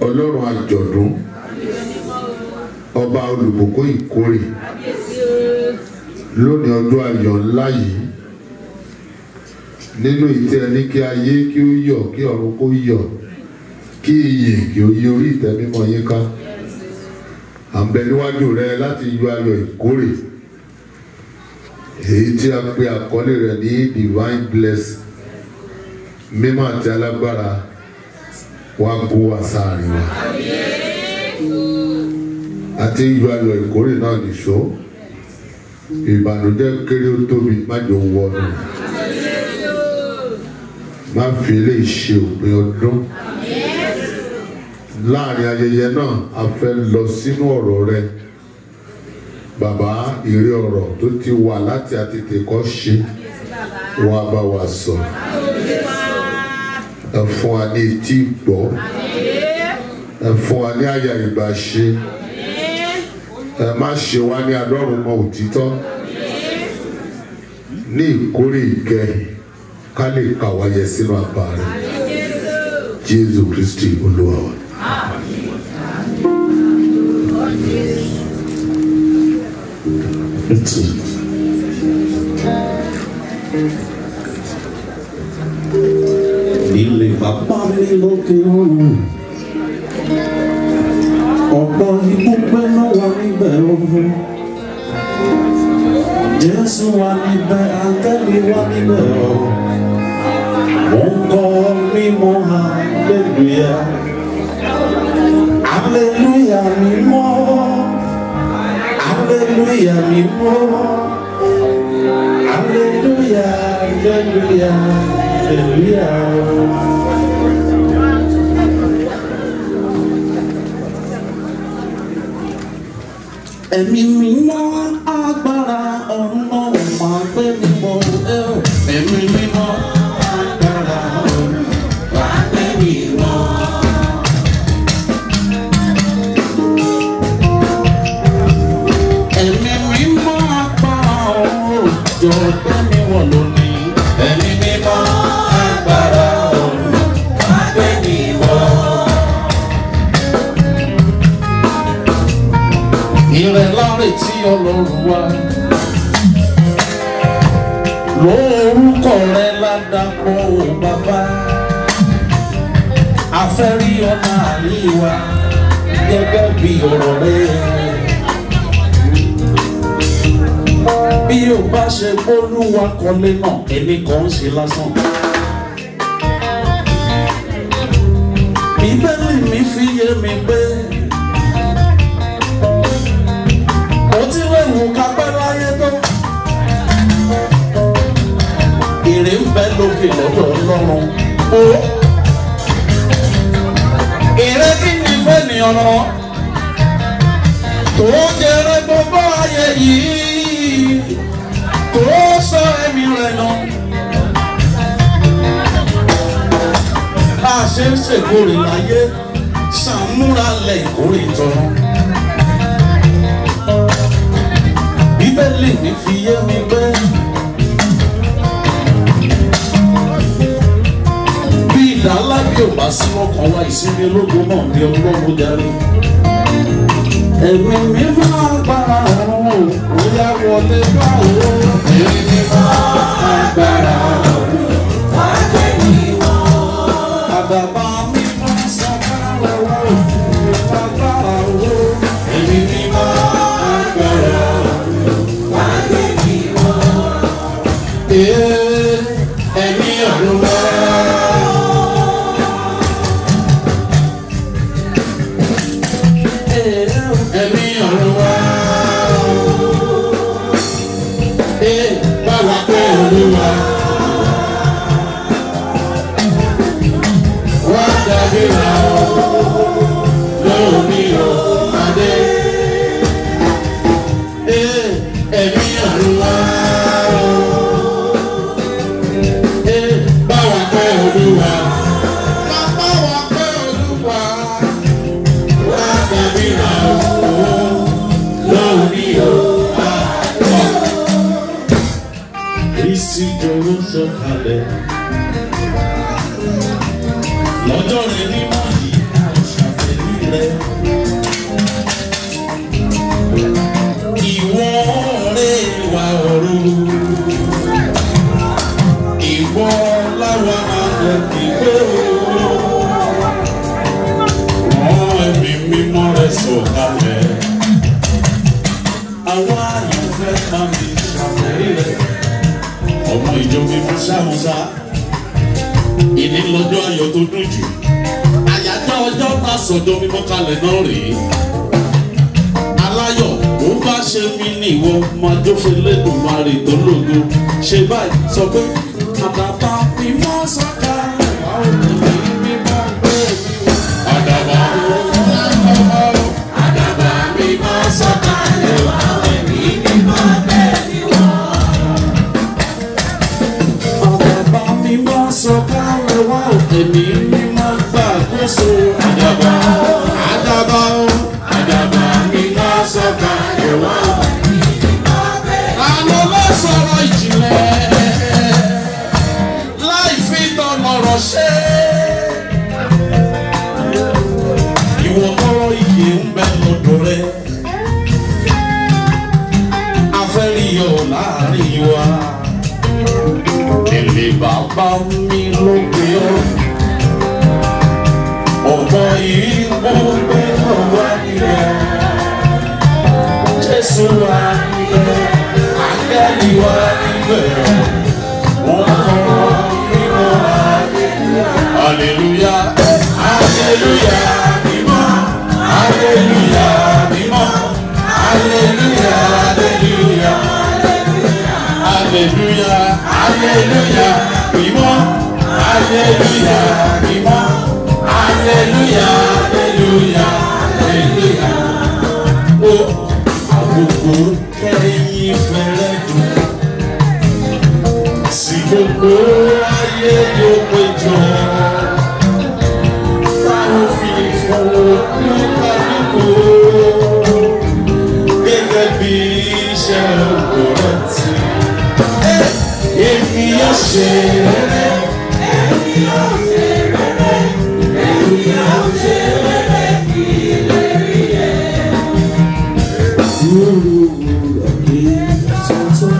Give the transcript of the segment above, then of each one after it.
ọlọ́run àjọ̀dún ọba olùbùkún ìkórè lónìí ọjọ́ ayọ̀ ńlá yìí nínú ìtẹ́ ẹni kí ayé kí ó yọ̀ kí ọ̀run kó yọ̀ kí iyì kí ó yí orí ìtẹ́ mímọ́ yín ká à ń bẹ níwájú rẹ láti yọ ayọ̀ ìkórè èyí tí a pe àkọlé rẹ ní divine blessing mímọ́ àti alágbára wá kó wa sáàrin wa àti yọ ayọ̀ ìkórè náà nìṣó ìbànújẹ́ kéré ó tóbi má jò wọnú má fi eléyìí ṣe òpin ọdún láàrin ayẹyẹ náà a fẹ́ lọ sínú ọ̀rọ̀ rẹ bàbá ìrè ọ̀rọ̀ tó ti wà láti àtètè kọ́ ṣe wá bá wa sọ ẹ fún wa ní etí gbọ́ ẹ fún wa ní àyà ìgbà ṣe ẹ má ṣe wá ní adọ́rùn mọ òtítọ́ ní ìkórè ìkẹyìn ká lè kà wáyé sínú àbá rẹ jésù kristi olúwa wa. Ilé bàbá mi lókè ọ̀run. Ọ̀pọ̀ ibùgbé ló wà níbẹ̀ ọ̀hún. Jésù wà níbẹ̀, àtẹ́lẹ̀ wà níbẹ̀ ọ̀hún. Mo ń kọ́ mímọ́ hallelujah. Hallelujah mímọ́. Hallelujah mímọ́. Hallelujah, hallelujah, hallelujah. Ẹ̀mí mímọ́ agbára ọ̀run náà máa gbé mi bọ̀ ẹ́ o. Ẹ̀mí mímọ́ agbára ọ̀run máa gbé mi bọ̀. Ẹ̀mí mímọ́ agbára ọ̀run jọ gbé mi wọ̀ lónìí. Ẹ̀mí mímọ́ agbára ọ̀run máa gbé mi wọ̀. ìrẹ̀ láre tí ọlọ́run wá. lórúkọ rẹ ládàpọ̀ ò bàbá. afẹ́rí ọ̀nà àríwá gẹ́gẹ́ bí ọ̀rọ̀ rẹ. bí o bá ṣe bólúwa kọ́lé náà ẹnì kan ń ṣe lásán. bíbélì mi fi yé mi pé. ó ti léwu kápẹ́ láyé tó. Èrè ń bẹ lókè lọ́dọ̀ ọlọ́run. Ó èrè kí ni fẹ́nìyàn náà tó jẹrẹ gbogbo ayé yìí tó sọ ẹ̀mí rẹ̀ nà. Bá a ṣe ń ṣèkórè láyé, ṣàmúra lẹ̀ ìkórè tọrọ. bíbélì mi fi yé mi pé bí ìdálá bí ò bá sí ọkàn wa ìsinmi ológun náà ní ọlọ́run darí. ẹ̀mí mi máa gbára ọ̀run ó yá wọlé báwo. ẹ̀mí mi máa gbára ọ̀run wá gbé mi wọ̀. àdàbà mi máa sọ fún ọ̀rọ̀ ìfagbára owó. ẹ̀mí mi máa gbára ọ̀run. Ee, ẹ̀mí ọ̀run wá. Ee, ẹ̀mí ọ̀run wá. Ee, báwa pé olúwa rẹ̀. Ìwọ rẹ̀ wà ọ̀run. Ìwọ láwa máa lọ ìgbé o. Wọ́n ẹ̀mí mímọ́ rẹ̀ sọ̀kalẹ̀. Àwọn àyànfẹ́ máa mi ṣàfẹ́rí rẹ̀. Ọmọ ìjọ mi fún ṣàmùsá. Ìní lọ́jọ́ ayọ̀ tó dùn jù. Àyájọ́ ọjọ́ ta sọ̀dọ̀ mímọ́ kalẹ̀ náà rèé. Aláyọ̀ ó bá ṣe mí ní ìwọ máa jófe lẹ́dùn máa rè tó lógo. Ṣé báyìí sọ pé àdàbà mímọ́ sọ̀kalẹ̀ wá òkè mímọ́ gbé mi wá. Àdàbà àdàbà mímọ́ sọ̀kalẹ̀ wá òkè mímọ́ gbé mi wá. Àdàbà mímọ́ sọ̀kalẹ̀ wá òkè mímọ́ gbàkóso. Àdàbà àdàbà àdàbà mímọ́ sọ̀kalẹ̀ wá òkè àlọ́ ló sọ̀rọ̀ ìjìnlẹ̀ láì fi tọ̀nọ̀rọ̀ ṣe. Ìwọ tọrọ iye ń bẹ lọ́dọ̀ rẹ. Afẹ́riyọ̀ láàrin wa. Kèlè bàbá mi ló gbé ọ́. Ọ̀pọ̀ yìí mo gbé ọ̀wá nílẹ̀. Jésù wà níbẹ̀, àgẹ́lì wà níbẹ̀. Wọ́n kọ́ nínú Hallelujah, hallelujah, mímọ́, hallelujah, mímọ́, hallelujah, hallelujah, hallelujah, hallelujah, mímọ́, hallelujah, mímọ́, hallelujah, hallelujah, hallelujah. Ó àkókò kẹ́yìn fẹ́rẹ́ dùn sí gbogbo ayé yóò péjọ. Táwọn fi fún olúkálùkù gẹ́gẹ́ bí iṣẹ́ òkú rẹ̀ ti. Èmi yóò ṣe rere. Èmi yóò ṣe rere. Èmi yóò ṣe rere kí lè rí ẹ. Yóò wúrọ̀ kí tuntun.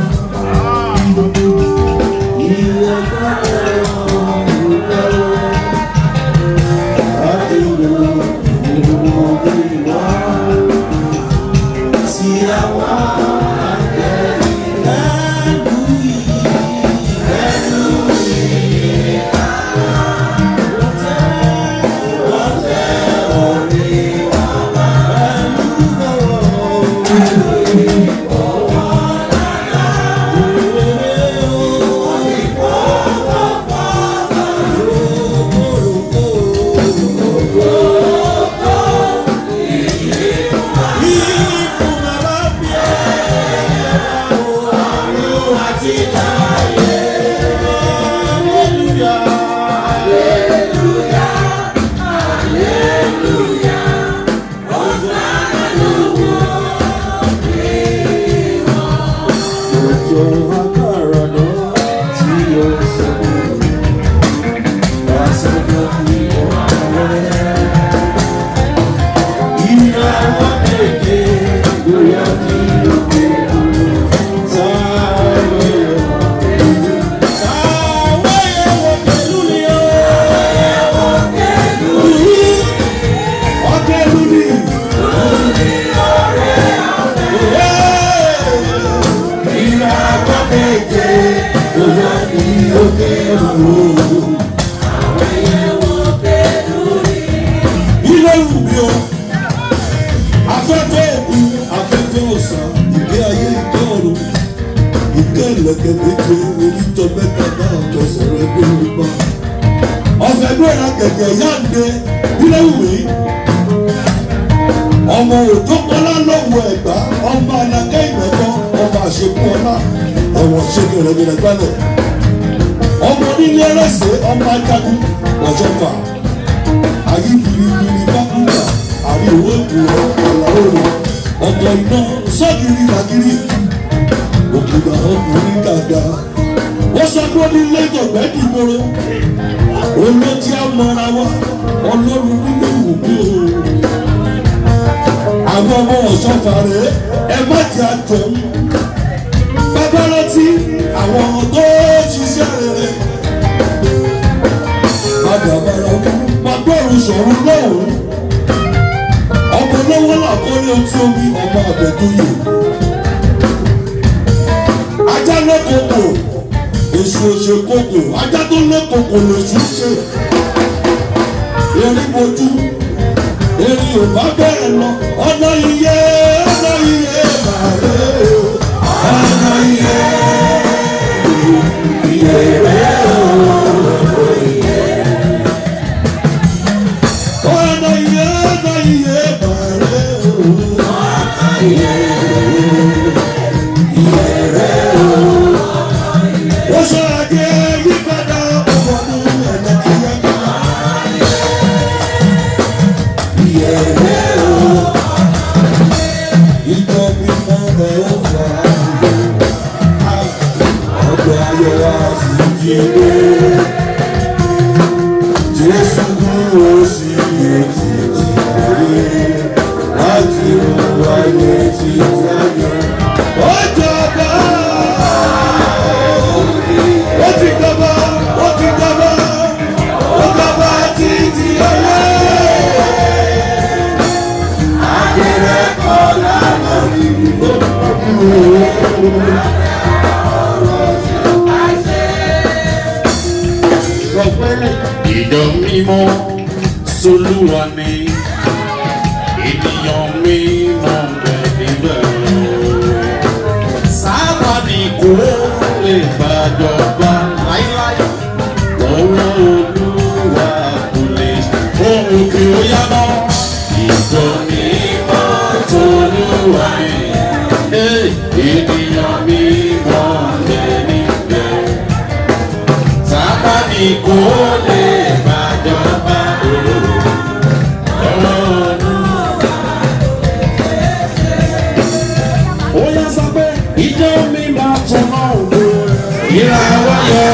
ilé wù mí o afẹ́fẹ́ òkú afẹ́fẹ́ ọ̀sán ìgbé ayé ìgbé ọ̀run ìgbé ìlẹ̀kẹ̀ méje onítọ̀ mẹ́ta náà jọ sọ̀rọ̀ ẹgbẹ́ yorùbá ọ̀fẹ́ gbéra kẹ̀kẹ́ yáǹde ilé wù mí ọmọ òjòkọlá lọ́wọ́ ẹ̀gbá ọmọ anakẹ́ ìmẹ̀kọ́ ọmọ àṣekú ọlá ẹ̀wọ̀n ṣẹ́kẹ̀ rẹ̀ gbẹ̀rẹ̀ gbálẹ̀ ọmọ onílé ẹlẹ́sẹ̀ ọmọ ajagun ọ̀jọ̀fà ayé biribiri bákúndà àrí owó ìkúrọ̀ ọ̀là òòrùn ọ̀tọ̀ iná sọ́gìrì làgìrì òkìgbà ọkùnrin gàgà wọ́n sọ pé ó ní lẹ́jọ̀ gbẹ́dìgbòrò olóòtí àmọ́ra wa ọlọ́run nílé ìwòkú o bàbá ọmọ ọ̀ṣọ́fà rẹ̀ ẹ má jẹ́ àjọ̀m. bàbá rántí àwọn tó ṣiṣẹ́ rere. bàbá bàrà bàbá òrùn sọ̀rọ̀ lọ́hùn. ọmọ lọ́wọ́ làkọ́lé ojú omi ọmọ àbẹ̀dúyè. ajá lọ́kọ̀ọ̀kọ̀ èso òṣèkókò ajá tó lọ́kọ̀ọ̀kọ̀ lèṣù ṣe. erin bojú èmi ò bá bẹ̀rẹ̀ lọ ọ̀nà iye ọ̀nà iye màrẹ́ o ọ̀nà iye iye rẹ̀ o ọ̀nà iye ọ̀nà iye màrẹ́ o ọ̀nà iye iye rẹ̀ o ó sọ àjẹ́ yípadà ọmọdún ẹ̀dá kíákíá. Ìjọ mímọ́ rẹ̀ ó fà á. Ọgbẹ́ ayọ̀ wa sì jí dé. Jésù dúró sí etí tí lórí láti mú ayé tí táyé. Ó jọba! Ó ti jọba! Ó ti jọba! Ó jọba títí ayé. ìjọ mímọ́ solúwa ni ènìyàn mímọ́ rẹ̀ níbẹ̀. sábàbí kò lè gbàjọba láíláí lọ́wọ́ olúwa kò lè ohun kí ó yá mọ́. ìjọ mímọ́ solúwa ni ènìyàn mímọ́ rẹ̀ níbẹ̀ sábàbí kò lè gbàjọba ó yá sọ pé ìjọ mi máa tún náà wò ìràwọ̀ yọ.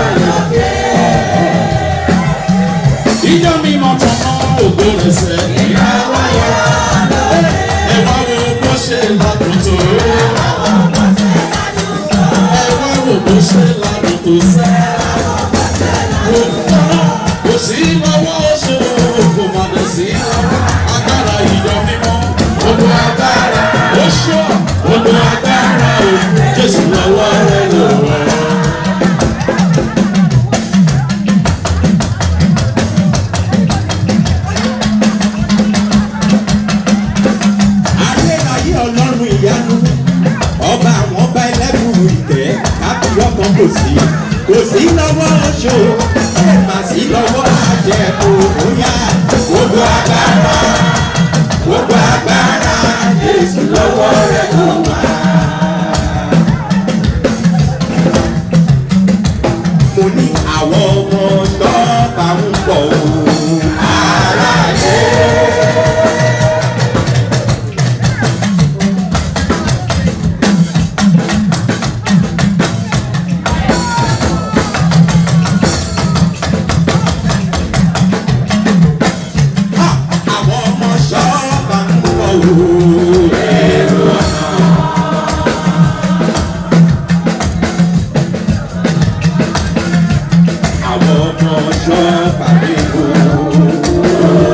ìjọ mi máa tún náà ògbó rẹ̀ sẹ́ ìràwọ̀ yọ. ẹ wá wo bó ṣe ládùn tó. ẹ wá wo bó ṣe ládùn tó sẹ́ kò sí lọ́wọ́ oṣù kò má lè sí agbára ìjọ mímọ́ gbogbo agbára oṣù gbogbo agbára o jésù lọ́wọ́ rẹ lọ́wọ́. ayérayé ọlọ́run ìyanu ọba àwọn ọba ẹlẹ́bùrú ìtẹ́ kábíyọ́ kan kò sí kò sí lọ́wọ́ oṣù ẹ̀ mà sí lọ́wọ́ àjẹkù bóyá gbogbo agbára gbogbo agbára jésù lọ́wọ́ rẹ̀ ló wà. mo ní àwọn ọmọ tọ́ka ń bọ̀ òun aráyé. àwọn ọmọ ṣọ́ọ̀bà ń bọ̀ wò. èrò ọ̀nà. àwọn ọmọ ṣọ́ọ̀bà ń bọ̀ wò.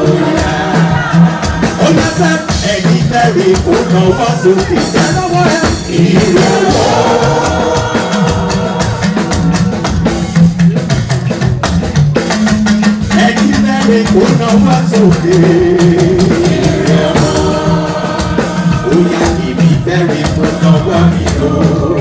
ó yá sẹ́ ẹ̀yìn fẹ́rẹ̀ kó náwó sókè jẹ́ lọ́wọ́ ẹ̀. ìrọ̀wọ́. ẹ̀yìn fẹ́rẹ̀ kó náwó sókè. ó yá ibi fẹ́rẹ̀ kó náwó mi lò.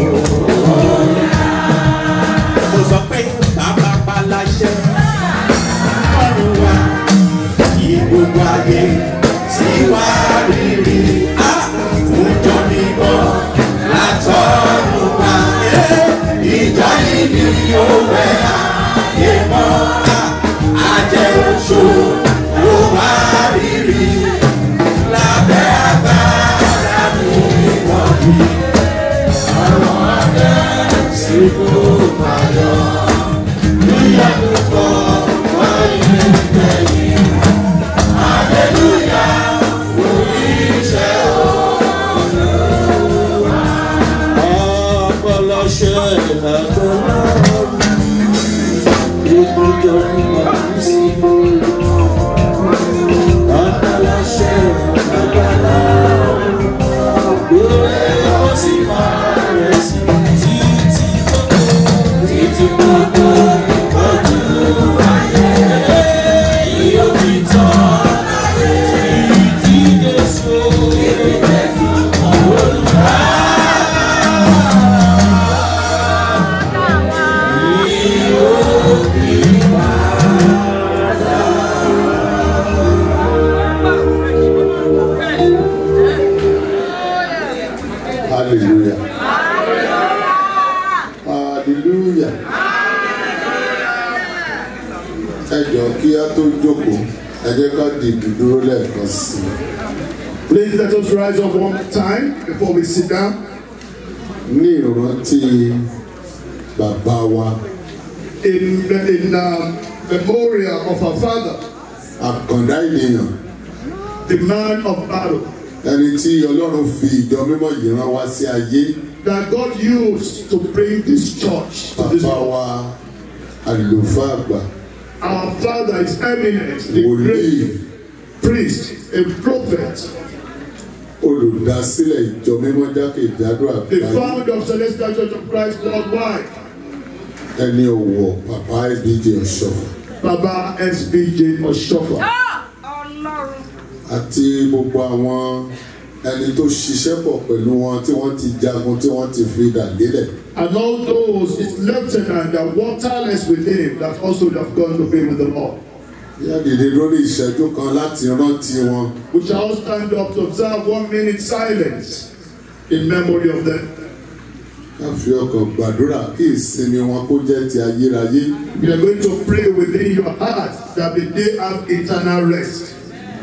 mo sọ pé bàbá paláṣẹ ọrùn wa kí gbogbo ayé sí wá rírì á fúnjọ mímọ́ látọ̀run wa. ìjọ yìí ni yóò wẹ̀ ayé mọ́ á ajẹ́ oṣù ló wá rí dìbò dúró lẹ́ẹ̀kan sí i. Please let us rise up one more time before we sit down. ní ìrántí bàbá wa In, in uh, memorial of our father, àkàndá ènìyàn the man of battle, ẹni tí ọlọ́run fi ìjọ mímọ́ yìí rán wá sí ayé that God used to bring this church to this bàbá world. wa àlùfáà àgbà Our father is eminent, the wòlíì great priest, a prophet, olùdásílẹ̀ ìjọ mímọ́ jákèjádò the àgbáyé founder of Celestial Church of Christ worldwide, ẹni ọ̀wọ̀ bàbá ìbíje ọ̀ṣọ́fà Baba SBJ Oshofa, àti gbogbo àwọn ẹni tó ṣiṣẹ́ pọ̀ pẹ̀lú wọn tí wọ́n ti jagun tí wọ́n ti fi dà lélẹ̀ and all those his lieutenant that were tireless with him that also have gone to be with the Lord. yá dìde lórí ìṣẹ́jú kan láti rántí wọn We shall all stand up to observe one minute silence in memory of them. ká fi ọkàn gbàdúrà kí ìsinmi wọn kó jẹ́ ti ayérayé You are going to pray within your heart that they have eternal rest.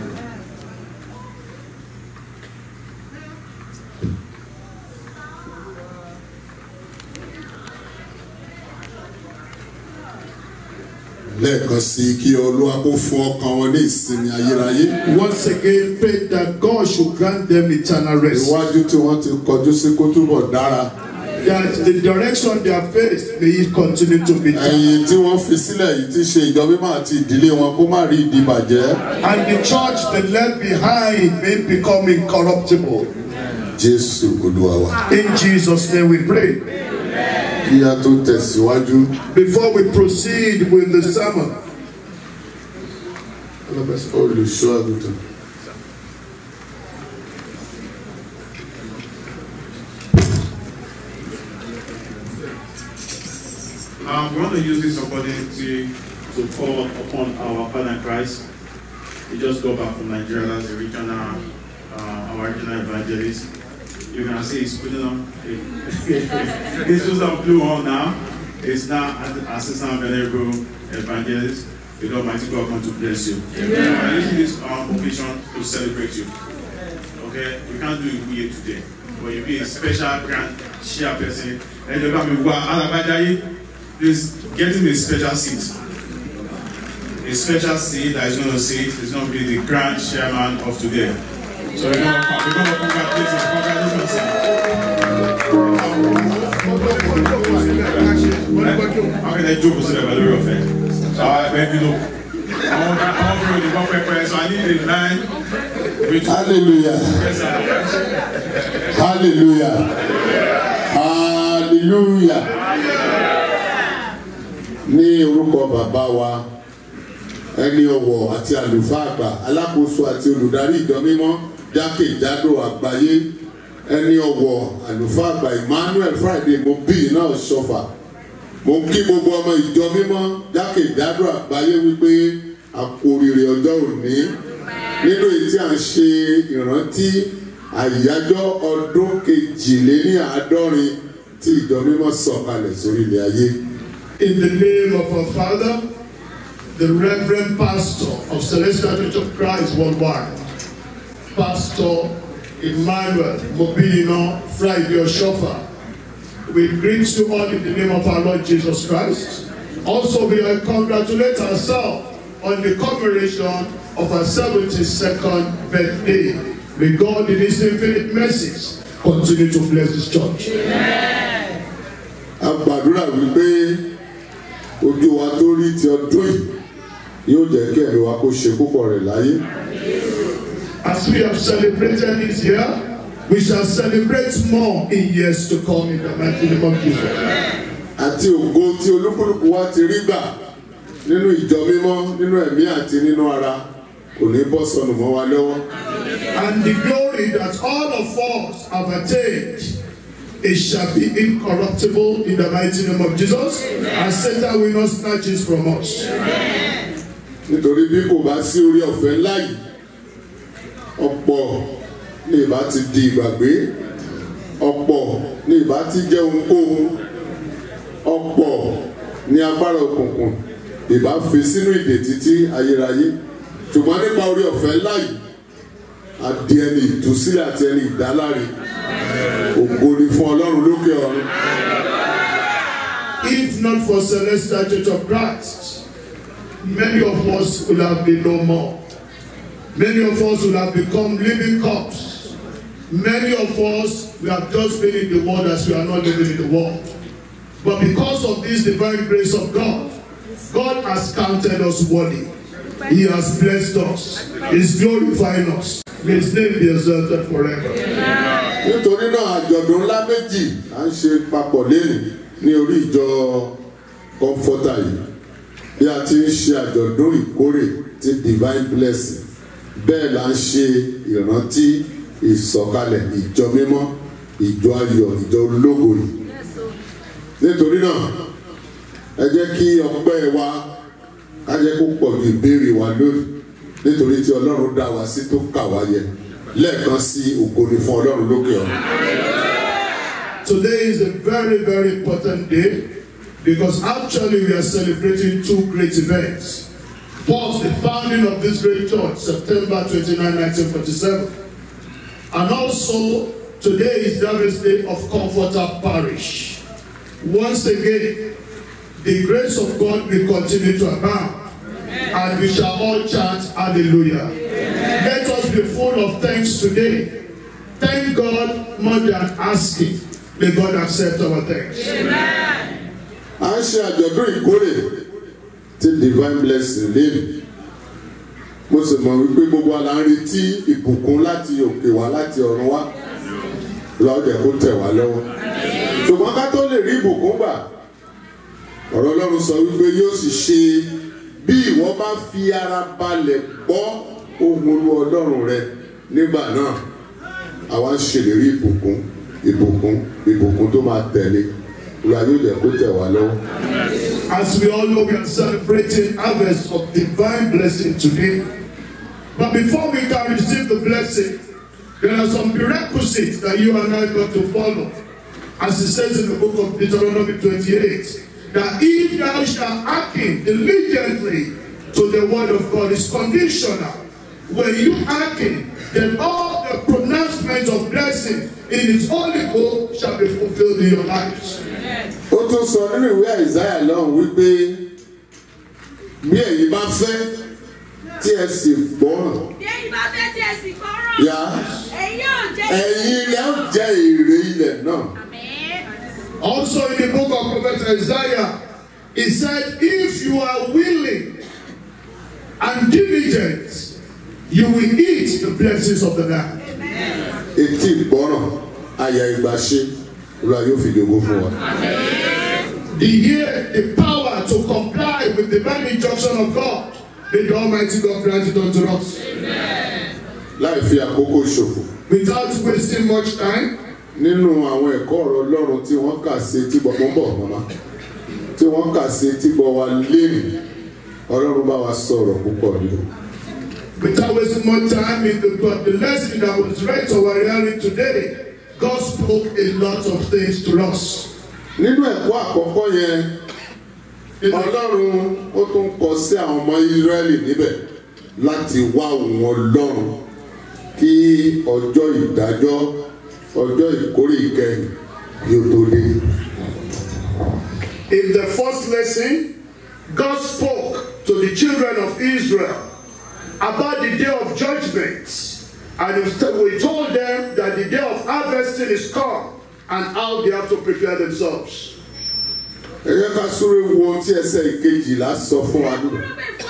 lẹ́ẹ̀kan sí i kí olúwa kó fún ọkàn wọn ní ìsinmi ayérayé Once again, pray that God should grant them eternal rest. iwájú tí wọ́n ti kọjú sí kó túbọ̀ dára That the direction they are faced may it continue to be. ẹ̀yìn tí wọ́n fi sílẹ̀ yìí ti ṣe ìjọ mímọ́ àti ìdílé wọn kó má rí ìdìbàjẹ́ And the church they left behind may become incorruptible. jésù olúwa wa. In Jesus' name we pray. kí a tó tẹ̀síwájú Before we proceed with the sermon, olùṣọ́ àgùntàn. Um, we want to use this opportunity to call upon our Father in Christ. He just got back from Nigeria as a regional, uh, our regional evangelist. You can see he's putting on, he's just on blue on now. He's now an assistant venerable evangelist. The Almighty God come to bless you. I'm using this um, occasion to celebrate you. Okay, we can't do it here today, but you be a special grand chairperson. And you're going to be Alabajayi. Please get him a special seat. A special seat that is going to sit is going to be the grand chairman of today. So we're going to, we're going to congratulate him. Congratulations, sir. How can I joke with the value of it? So I beg you look. I want to really go prepare, so I need a line. with- hallelujah Yes, sir. hallelujah hallelujah ní orúkọ bàbá wa ẹni ọ̀wọ̀ àti àlùfáà àgbà alákòóso àti olùdarí ìjọ mímọ́ jákèjádò àgbáyé ẹni ọ̀wọ̀ àlùfáà àgbà emmanuel friday mo bí iná ṣọfà mo ń kí gbogbo ọmọ ìjọ mímọ́ jákèjádò àgbáyé wípé a kú oríire ọjọ́ òní nínú èyí tí a ń ṣe ìrántí àyájọ́ ọdún kejìléníàádọ́rin tí ìjọ mímọ́ sọ̀kalẹ̀ sórí ilẹ̀ ayé. in the name of our Father, the Reverend Pastor of Celestial Church of Christ worldwide, Pastor Emmanuel Mobino Friday Oshofa, we greet you all in the name of our Lord Jesus Christ. Also, we congratulate ourselves on the commemoration of our 72nd birthday. May God in His infinite mercies continue to bless His church. a gbàdúrà wípé ojú wa tó rí ti ọdún yìí yóò jẹ́ kí ẹ̀rí wa kó ṣe púpọ̀ rẹ̀ láyé. As we have celebrated this year, we shall celebrate more in years to come in the mighty name of Jesus. àti ògo tí olúkúlùkù wa ti rí gbà nínú ìjọ mímọ́ nínú ẹ̀mí àti nínú ara kò ní bọ́ sọnù mọ́ wa lọ́wọ́. And the glory that all of us have attained, it shall be incorruptible in the mighty name of Jesus, and Satan will not snatch it from us. nítorí bí kò bá sí orí ọ̀fẹ́ ńlá yìí ọ̀pọ̀ ní ìbá ti di ìgbàgbé ọ̀pọ̀ ní ìbá ti jẹ́ ohunkóhun ọ̀pọ̀ ní agbára òkùnkùn ìbá fi sínú ìdè títí ayérayé ṣùgbọ́n nípa orí ọ̀fẹ́ ńlá yìí a di ẹni ìtúsílẹ̀ àti ẹni ìdáláre ògo ni fún ọlọ́run lókè ọ̀run. If not for Celestial Church of Christ, many of us would have been no more. Many of us would have become living corpses. Many of us we have just been in the world as we are not living in the world. But because of this divine grace of God, God has counted us worthy. He has blessed us. He's glorifying us. May His name be exalted forever. nítorí náà àjọ̀dún ńlá méjì à ń ṣe papọ̀ lẹ́nu ní orí ìjọ kọ́ńfọ́tà yìí bí a ti ń ṣe àjọ̀dún ìkórè ti divine blessing bẹ́ẹ̀ là ń ṣe ìrántí ìsọ̀kalẹ̀ ìjọ mímọ́ ìjọ ayọ̀ ìjọ ológo yìí nítorí náà ẹ jẹ́ kí ọpẹ́ wa ká jẹ́ kó pọ̀ ju ìbéèrè wa lónìí nítorí tí ọlọ́run dá wa sí tó kà wá yẹ lẹ́ẹ̀kan sí ògo ni fún ọlọ́run lókè ọ̀run. Today is a very, very important day because actually we are celebrating two great events. First, the founding of this great church, September 29, 1947. And also, today is the harvest day of Comforter Parish. Once again, the grace of God will continue to abound. And we shall all chant hallelujah. Let us be full of thanks today. Thank God more than asking. May God accept our thanks. à ń ṣe àjọ̀dún ìkórè ti divine blessing lẹ́nu mo sì mọ̀ wípé gbogbo wa la ń retí ìbùkún láti òkè wá láti ọ̀run wá lọ́dẹ̀ kó tẹ̀ wá lọ́wọ́ ṣùgbọ́n ká tó lè rí ìbùkún gbà ọ̀rọ̀ ọlọ́run sọ wípé yóò sì ṣe bí ìwọ bá fi ara balẹ̀ gbọ́ ohùn olú ọlọ́run rẹ nígbà náà àwa ń ṣèlérí ìbùkún ìbùkún ìbùkún tó máa tẹ̀lé ìwà yóò jẹ́ kó tẹ̀ wá lọ́wọ́. As we all know, we are celebrating harvest of divine blessing today. But before we can receive the blessing, there are some prerequisites that you and I got to follow. As it says in the book of Deuteronomy 28, that if thou shalt hearken diligently to the word of God, is conditional. When you hearken, then all the pronouncements of blessing in his holy book shall be fulfilled in your lives. ó tún sọ nínú ìwé àìsáyà lọ́hùn wípé bí ẹ̀yin bá fẹ́ tí ẹ sì gbọ́ràn Bí ẹ̀yin bá fẹ́ tí ẹ sì gbọ́ràn, yá ẹ̀yin yóò jẹ́ ẹ̀yin ilẹ̀ ó jẹ́ èrè ilẹ̀ náà. Àmín. Also in the book of Prophet Isaiah, he said, If you are willing and diligent, you will eat the blessings of the land. etí ìgbọ́ràn àyà ìgbàṣe olúwa yóò fi dògbò fún wa. The ear, the power to comply with the divine injunction of God, may the Almighty God grant it unto us. láì fi àkókò ṣòfò Without wasting much time, nínú àwọn ẹ̀kọ́ ọ̀rọ̀ ọlọ́run tí wọ́n kà sí etí gbọ́ mọ́ bọ̀ mọ́má tí wọ́n kà sí etí gbọ́ wa lẹ́nu ọlọ́run bá wa sọ̀rọ̀ púpọ̀ nínú. without wasting much time, in the, but the lesson that was read to our hearing today, God spoke a lot of things to us. nínú ẹ̀kọ́ àkọ́kọ́ yẹn ọlọ́run ó tún kọ sí àwọn ọmọ ìsírẹ́lì níbẹ̀ láti wá òun ọlọ́run kí ọjọ́ ìdájọ́ ọjọ́ ìkórè ìkẹyìn yóò tó dé. In the first lesson, God spoke to the children of Israel about the day of judgment. And we told them that the day of harvesting is come and how they have to prepare themselves. ẹ yẹ ká súré wo ohun tí ẹsẹ̀ ìkejìlá sọ fún wa nínú.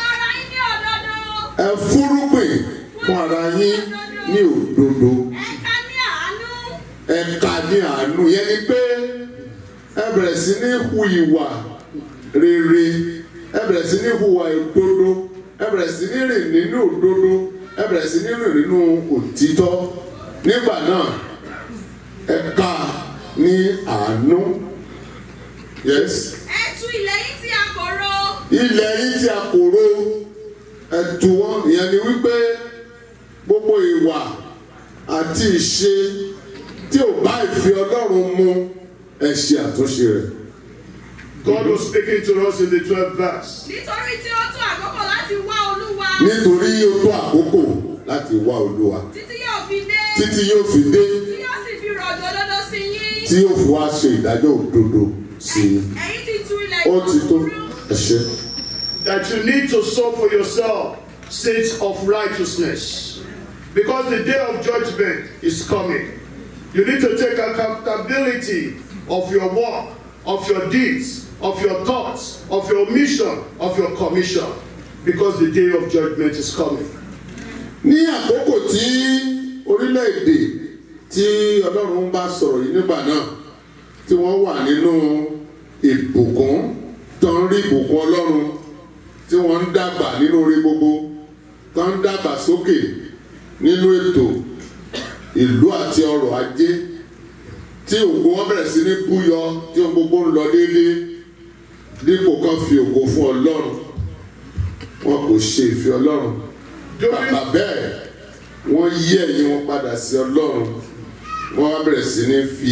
Fúrúgbìn fún ara yín ní òdodo. ẹ fúrúgbìn fún ara yín ní òdodo Ẹ̀ka ní àánú. ẹ̀ka ní àánú yẹn ni pé ẹ bẹ̀rẹ̀ sí ní hu ìwà rere ẹ bẹ̀rẹ̀ sí ní hùwà òdodo ẹ bẹ̀rẹ̀ sí ní rìn nínú òdodo ẹ bẹ̀rẹ̀ sí ní rìn nínú òtítọ́ nígbà náà ẹ̀ka ní àánú yes Ẹ tú ilẹ̀ yín tí a kò ro. ilẹ̀ yìí tí a kò ro ẹ̀tù wọn ìyẹn ni wípé gbogbo ìwà àti ìṣe tí ò bá ìfẹ́ ọlọ́run mu ẹ ṣe àtúnṣe rẹ̀. God was speaking to us in the 12th verse. Nítorí tí ó tó àkókò láti wá Olúwa. nítorí ó tó àkókò láti wá olúwa títí yóò fi dé títí yóò fi dé tí yóò sì fi rọ̀jò òdodo sí yín. tí yóò fi wá ṣe ìdájọ́ òdodo sí i ẹ̀yin ti tu ilẹ̀ ó ti tó ìkúrú. ẹ̀ṣẹ̀ that you need to sow for yourself seeds of righteousness. Because the day of judgment is coming. You need to take accountability of your work, of your deeds, of your thoughts, of your mission, of your commission. Because the day of judgment is coming. ní àkókò tí orílẹ̀-èdè tí ọlọ́run bá sọ̀rọ̀ yìí nígbà náà tí wọ́n wà nínú ìbùkún tó ń rí ìbùkún ọlọ́run tí wọ́n ń dàgbà nínú orí gbogbo tó ń dàgbà sókè nínú ètò ìlú àti ọrọ̀ ajé tí ògo wọn bẹ̀rẹ̀ sí ní búyọ tí ohun gbogbo ń lọ déédéé dípò kan fi ògo fún ọlọ́run wọn kò ṣe ìfẹ́ ọlọ́run bàbá bẹ́ẹ̀ wọ́n yí ẹ̀yìn wọn padà sí ọlọ́run wọ́n wá bẹ̀rẹ̀ sí ní fi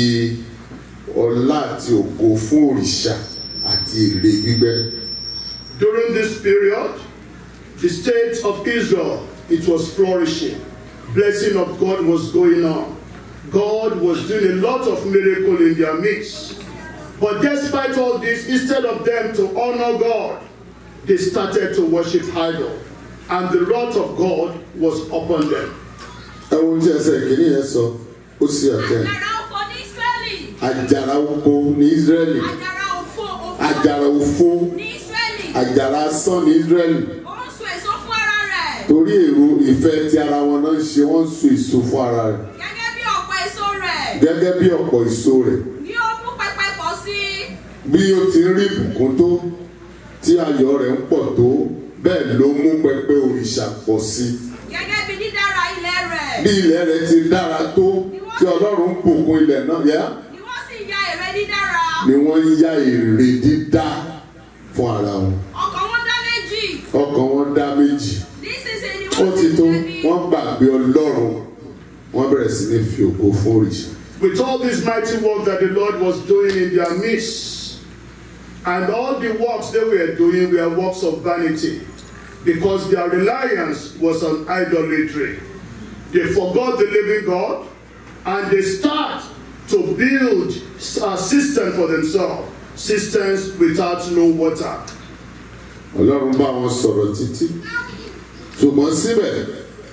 ọlá àti ògo fún òrìṣà àti ère gbígbẹ́. During this period, the state of Israel, it was flourishing. Blessing of God was going on. God was doing a lot of miracle in their midst. But despite all this, instead of them to honor God, they started to worship idol. And the wrath of God was upon them. ẹ wo tí ẹsẹ̀ kìíní yẹn sọ ó sì ọ̀tẹ̀ àjàrà òfò ní Ísírẹ́lì. àjàrà oko ní israẹli àjàrà òfò òfò àjàrà òfo ní Ísírẹ́lì. àjàrà asán ní israẹli ó ń so èso fún ara rẹ̀. torí èrò ìfẹ́ tí ara wọn náà ń ṣe wọ́n ń so èso fún ara rẹ̀ gẹ́gẹ́ bí ọ̀pọ̀ èso rẹ̀. gẹ́gẹ́ bí ọ̀pọ̀ èso rẹ̀ ni ó mú pẹpẹ pọ̀ sí. bí ó ti ń rí ìbùkún tó tí ayọ̀ rẹ̀ ń pọ̀ tó bẹ́ẹ̀ ló mú pẹpẹ òrìṣà pọ̀ sí i gẹ́gẹ́ bí dídára ilẹ̀ rẹ̀. bí ilẹ̀ rẹ̀ ti dára tó tí ọlọ́run ń bùkún ilẹ̀ náà yá ni wọ́n sì ya ère dídára. ni wọ́n ń ya èrè dídá fún ara wọn ọkàn wọn dá méjì. ọkàn wọn dá méjì nísinsìnyí ni ó wọ́n ti ti tó jẹ̀bi. wọ́n gbàgbé ọlọ́run wọ́n bẹ̀rẹ̀ sí ní fi ògo fún òrìṣà With all this mighty work that the Lord was doing in their midst, and all the works they were doing were works of vanity, because their reliance was on idolatry. They forgot the living God, and they start to build a system for themselves, systems without no water. ọlọ́run bá wọn sọ̀rọ̀ títí ṣùgbọ́n síbẹ̀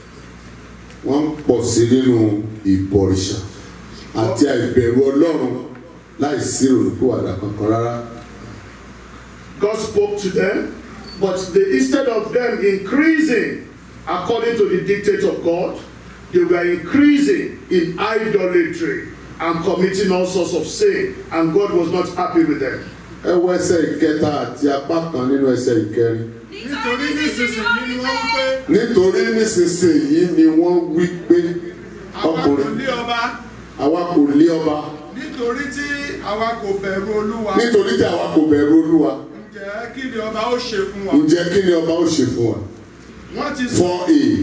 wọ́n ń pọ̀ sí nínú ìbọ̀rìṣà àti àìbẹ̀rù ọlọ́run láì sí olùkúwàdà kankan rárá God spoke to them, but they, instead of them increasing according to the dictate of God, they were increasing in idolatry and committing all sorts of sin, and God was not happy with them. ẹ wo ẹsẹ̀ ìkẹta àti apá kan nínú ẹsẹ̀ ìkẹrin nítorí nísinsìnyí ni wọ́n wí pé. nítorí nísinsìnyí ni wọ́n wí pé àwa kò ọkùnrin lé ọba àwa kò lé ọba nítorí tí àwa kò bẹ̀rù olúwa nítorí tí àwa kò bẹ̀rù olúwa ǹjẹ́ kí ni ọba ó ṣe fún wa ǹjẹ́ kí ni ọba ó ṣe fún wa wọ́n ti fọ́ èyí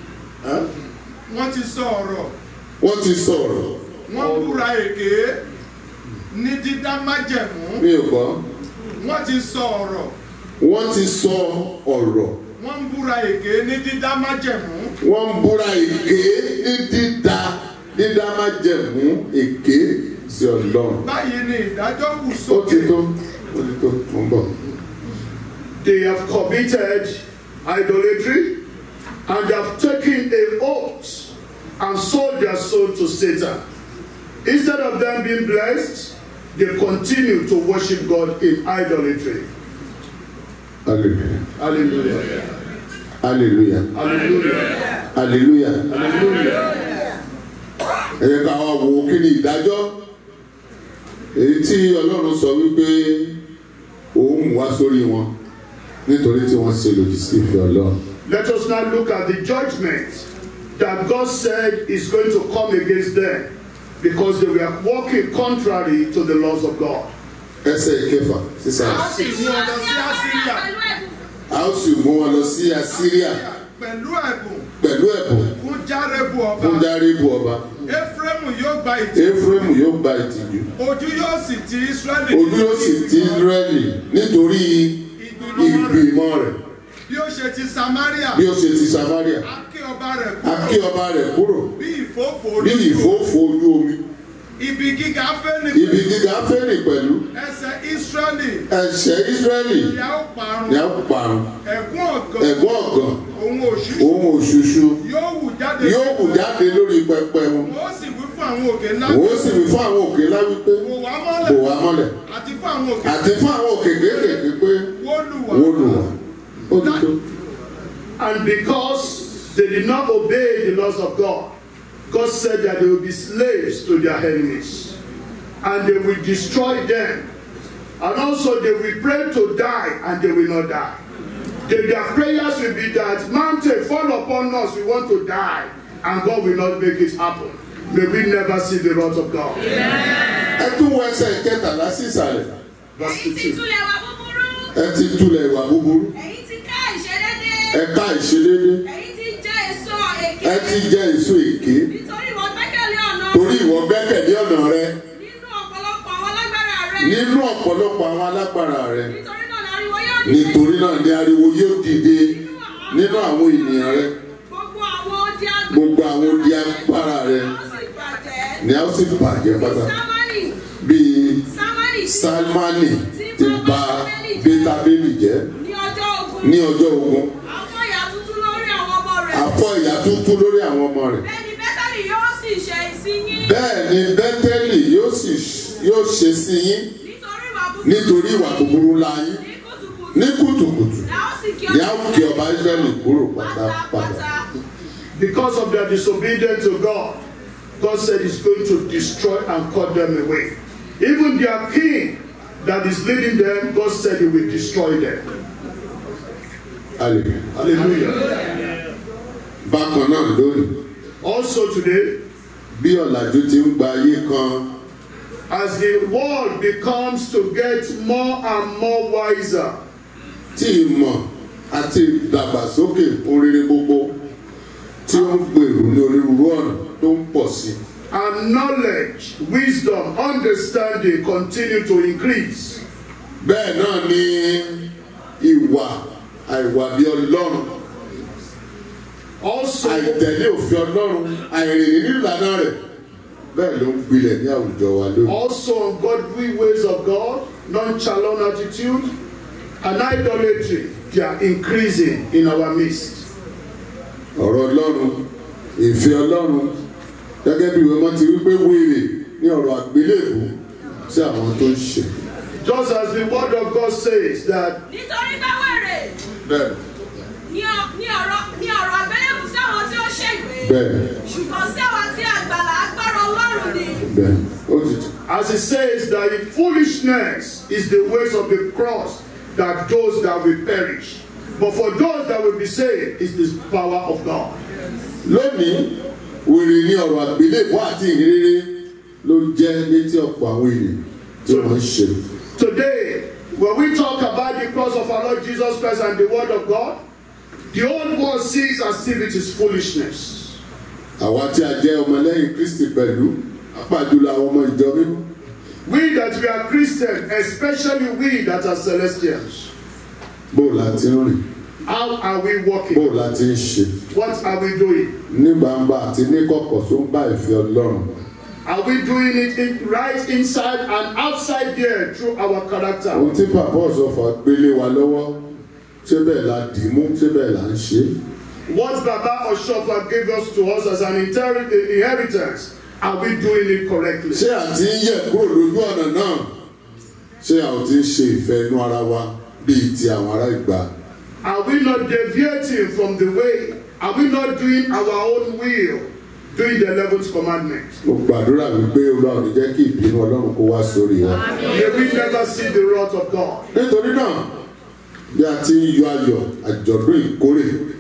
wọ́n ti sọ ọ̀rọ̀ wọ́n ti sọ̀rọ̀ wọ́n búra èké ní dídá májẹ̀mú mi ò gbọ́ wọ́n ti sọ ọ̀rọ̀ wọ́n ti sọ ọ̀rọ̀ wọ́n ń búra èké ní dídá májẹ̀mú wọ́n ń búra èké ní dídá dídá májẹ̀mú èké sí ọlọ́run báyìí ni ìdájọ́ kù ó ti sókè tó ó ti tó mo ń bọ̀. They have committed idolatry and they have taken a oath and sold their soul to Satan. Instead of them being blessed, they continue to worship God in idolatry. hallelujah Hallelujah. hallelujah Hallelujah. hallelujah Hallelujah. ẹ yẹ ká wá wo kí ni ìdájọ́ èyí tí ọlọ́run sọ wípé òun mú wá sórí wọn nítorí tí wọ́n ṣe lòdì sí ìfẹ́ ọlọ́run. Let us now look at the judgment that God said is going to come against them because they were walking contrary to the laws of God. ẹsẹ̀ ìkẹfà sísá a sì mú ọ lọ sí Asiria a ó sì mú wọn lọ sí assyria pẹ̀lú ẹ̀bùn pẹ̀lú ẹ̀bùn fún Járébu ọba fún dáríbù ọba Éfrémù yóò gba ìtì ephraim yóò gba ìtìjú ojú yóò sì ti Ísírẹ́lì ojú yóò sì ti israẹli nítorí ìgbìmọ̀ rẹ̀ ìgbìmọ̀ rẹ̀ bí ó ṣe ti samaria bí ó ṣe ti samaria a kí ọba rẹ̀ a kí kúrò ọba rẹ̀ kúrò bí ìfófó bí lójú ìfófó ojú omi ibi gíga fẹ́ni ibi gíga fẹ́rì pẹ̀lú ẹsẹ̀ israẹli ẹ̀ṣẹ̀ israẹli ni a ó parun ni a parun ẹ̀gún ọ̀gàn ẹ̀gbọ́n ọ̀gàn òun òṣìṣẹ́ ohun òṣùṣù yóò wù jáde yóò wù jáde lórí pẹpẹ wọn wọ́n sì wí fún àwọn òkè ńlá òun sì wí fún àwọn òkè ńlá wípé wò wá bò mọ́lẹ̀ wá mọ́lẹ̀ àti fún àwọn òkè àti fún àwọn òkè kéékèèké pé wó lù wá wó lù wá ó ti tó. And because they did not obey the laws of God, God said that they will be slaves to their enemies. And they will destroy them. And also they will pray to die and they will not die. They- their prayers will be that mountain fall upon us, we want to die. And God will not make it happen. May we never see the wrath of God. ẹ tún wọ ẹsẹ̀ kẹtàlá sí ìsàlẹ̀ Verse èyí ti 15. túlẹ̀ wá búburú ẹ ti túlẹ̀ ìwà búburú èyí ti ká ìṣedédé ẹ ká ìṣedédé èyí ti jẹ́ èso èké ẹ ti jẹ èso èké nítorí ìwọ gbẹ́kẹ̀lé ọ̀nà torí ìwọ gbẹ́kẹ̀lé ọ̀nà rẹ nínú ọ̀pọ̀lọpọ̀ àwọn alágbára rẹ nínú ọ̀pọ̀lọpọ̀ àwọn alágbára rẹ nítorí náà láriwo yóò dìde nítorí náà ní ariwo yóò dìde nínú àwọn ènìyàn rẹ gbogbo àwọn odi agbára gbogbo àwọn odi agbára rẹ ó sì bàjẹ́ ni a ó sì bàjẹ́ pátá sámánì bíi sámánì salmani ti bà bítábélì jẹ́ ní ọjọ́ ogun ní ọjọ́ ogun àwọn ìyà tuntun lórí àwọn ọmọ rẹ̀ afọ ìyà tuntun lórí àwọn ọmọ rẹ̀ bẹ́ẹ̀ ni bẹ́tàlì yóò sì ṣe ìsinyìí bẹ́ẹ̀ ni bẹ́tẹ́lì yóò sì yóò ṣe sí yín nítorí ìwà búburú nítorí ìwà búburú ńlá yín ní kùtùkùtù ní kùtùkùtù la ó sì kí ni a ó kí ọba israẹli kúrò pátápátá pátápátá. Because of their disobedience to God, God said He's going to destroy and cut them away. Even their king that is leading them, God said He will destroy them. hallelujah Hallelujah. bákan náà lónìí Also today, bí ọ̀làjú ti ń gba ayé kan as the world becomes to get more and more wiser, tí ìmọ̀ àti ìdàgbàsókè orire gbogbo tí ó ń gbèrú ní onírúurú ọ̀nà tó ń pọ̀ sí and knowledge, wisdom, understanding continue to increase. bẹ́ẹ̀ náà ni ìwà àìwà bí ọlọ́run Also, àìtẹ̀lé òfin ọlọ́run àìrìn nínú ìlànà rẹ̀ bẹ́ẹ̀ ló ń gbilẹ̀ ní àwùjọ wa lónìí. also ungodly ways of God, nonchalant attitude, and idolatry, they are increasing in our midst. ọ̀rọ̀ ọlọ́run ìfẹ́ ọlọ́run gẹ́gẹ́ bí ìwé mọ́ ti wípé wèrè ní ọ̀rọ̀ àgbélébù sí àwọn tó ń ṣe. Just as the word of God says that nítorí bá wẹ̀rẹ̀ bẹ́ẹ̀ ní ọ- ní ọ̀rọ̀ ní ọ̀rọ̀ àgbélébù sáwọn tí ó ṣègbè bẹ́ẹ̀ ṣùgbọ́n sáwọn tí àgbàlá agbára ọlọ́run ni bẹ́ẹ̀ ó ti tù. as it says that in foolishness is the ways of the cross that those that will perish. But for those that will be saved is the power of God. lónìí wèrè ní ọ̀rọ̀ àgbélébù àti ìrere ló jẹ́ létí ọ̀pọ̀ àwọn ènìyàn tí wọ́n ń ṣe. Today, when we talk about the cross of our Lord Jesus Christ and the word of God, the old world sees as if it is foolishness. àwa tí a jẹ́ ọmọlẹ́yìn kristi pẹ̀lú apájùlọ àwọn ọmọ ìjọ mímọ́ We that we are Christians, especially we that are Celestians, bó o la ti ń rìn how are we bó walking? o la ti ń ṣe What are we doing? ní gbangba àti ní kọ̀kọ̀ tó ń bá ìfẹ́ ọlọ́run. Are we doing it in, right inside and outside there through our character? ohun tí bàbá ọ̀sọ̀fà gbélé wa lọ́wọ́ ṣé bẹ́ẹ̀ la dì í mú ṣé bẹ́ẹ̀ la ń ṣe é. What Baba Oshofa gave us to us as an inter- inheritance, are we doing it correctly? ṣé à ti ń yẹ̀ kúrò lójú ọ̀nà náà ṣé a ò ti ń ṣe ìfẹ́ inú ara wa bíi ti àwọn ará ìgbà. Are we not deviating from the way? Are we not doing our own will, doing the eleventh commandment? mo gbàdúrà wípé olúwa ò ní jẹ́ kí ìbínú ọlọ́run kó wá sórí wa. May we never see the wrath of God. nítorí náà bí a ti ń yọ ayọ̀ àjọ̀dún ìkórè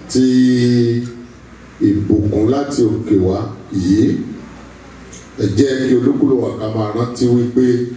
ti ìbùkún láti òkè wá yìí ẹ jẹ́ kí olúkúlù wa ká máa rántí wípé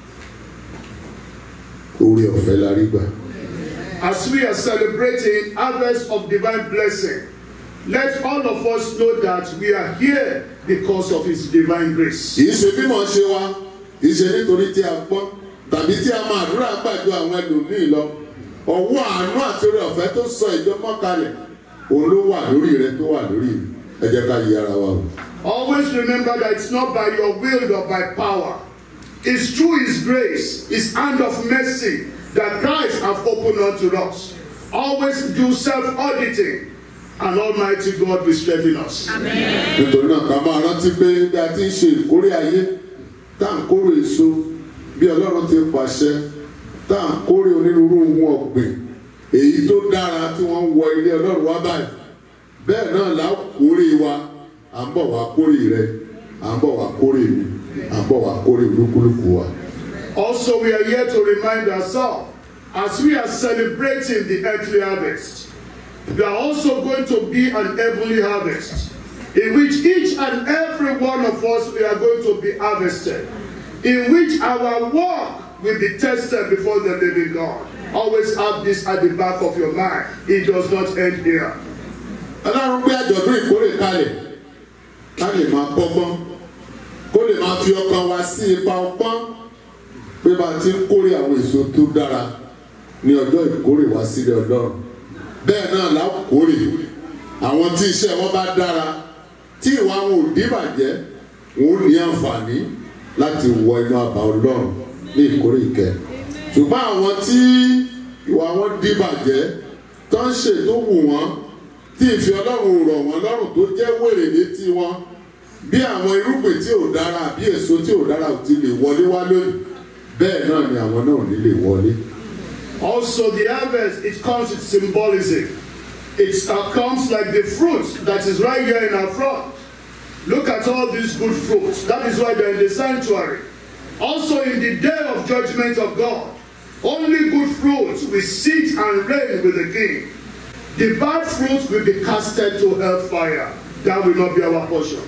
oore ọ̀fẹ́ la rí gbà. As we are celebrating harvest of divine blessing, let all of us know that we are here because of His divine grace. kì í ṣe bí mo ṣe wa kì í ṣe nítorí tí a pọ́n tàbí tí a máa àdúrà gbàjọ àwọn ẹlòmíì lọ ọwọ́ àánú àti orí ọ̀fẹ́ tó sọ ìjọ mọ́kalẹ̀ òun ló wà lórí rẹ tó wà lórí rẹ ẹ jẹ́ ká yí ara wa o. Always remember that it's not by your will or by power. It's through His grace, His hand of mercy that Christ have opened unto us. Always do self-auditing, and Almighty God will strengthen us. nítorí náà ká máa rántí pé bí a ti ń ṣe ìkórè ayé tá à ń kórè èso bí ọlọ́run ti pàṣẹ tá à ń kórè onírúurú ohun ọ̀gbìn èyí tó dára tí wọ́n ń wọ ilé ọlọ́run wá báyìí bẹ́ẹ̀ náà là á kórè wa à ń bọ̀ wá kórè rẹ à ń bọ̀ wá kórè mi à ń bọ̀ wá kórè olúkúlùkù wa. Also, we are here to remind ourselves as we are celebrating the earthly harvest, we are also going to be an heavenly harvest in which each and every one of us we are going to be harvested, in which our work will be tested before the living God. Always have this at the back of your mind. It does not end here. ọlọ́run gbé àjọ̀dún ìkórè kalẹ̀ ká lè máa kọ́gbọ́n kó lè máa fi ọkàn wa sí ipa ọgbọ́n pé bá a ti ń kórè àwọn èso tó dára ní ọjọ́ ìkórè wá sílẹ̀ ọlọ́run bẹ́ẹ̀ náà là á kórè àwọn tí iṣẹ́ wọn bá dára tí ìwà wọn ò díbàjẹ́ wọn ò ní àǹfààní láti wọ inú àbá ọlọ́run ní ìkórè ìkẹ́ ṣùgbọ́n àwọn tí ìwà wọn díbàjẹ́ tó ń ṣètò wù wọ́n tí ìfẹ́ ọlọ́run rọ̀ wọ́n lọ́rùn tó jẹ́ wèrè létí wọn bí àwọn irúgbìn tí ò dára bí èso tí ò dára ò ti lè wọlé wá lónìí bẹ́ẹ̀ náà ni àwọn náà ò ní lè wọlé. Also, the harvest, it comes with symbolism. It uh, comes like the fruit that is right here in our front. Look at all these good fruits. That is why they're in the sanctuary. Also, in the day of judgment of God, only good fruits will sit and reign with the king. The bad fruits will be casted to hellfire. That will not be our portion.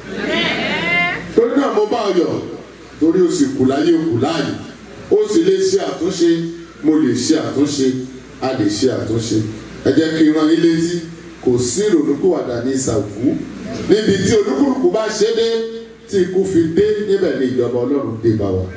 torí náà mo bá ọ yọ̀ torí o sì kù láyé o kù láàyè o sì lè ṣe àtúnṣe mo lè ṣe àtúnṣe a lè ṣe àtúnṣe ẹ jẹ́ kí n rán yín létí kò sí ìrònúkúwàdà ní ìsàkú níbi tí olúkúlùkù bá ṣe dé tí ikú fi dé níbẹ̀ ni ìjọba ọlọ́run dé bá wa.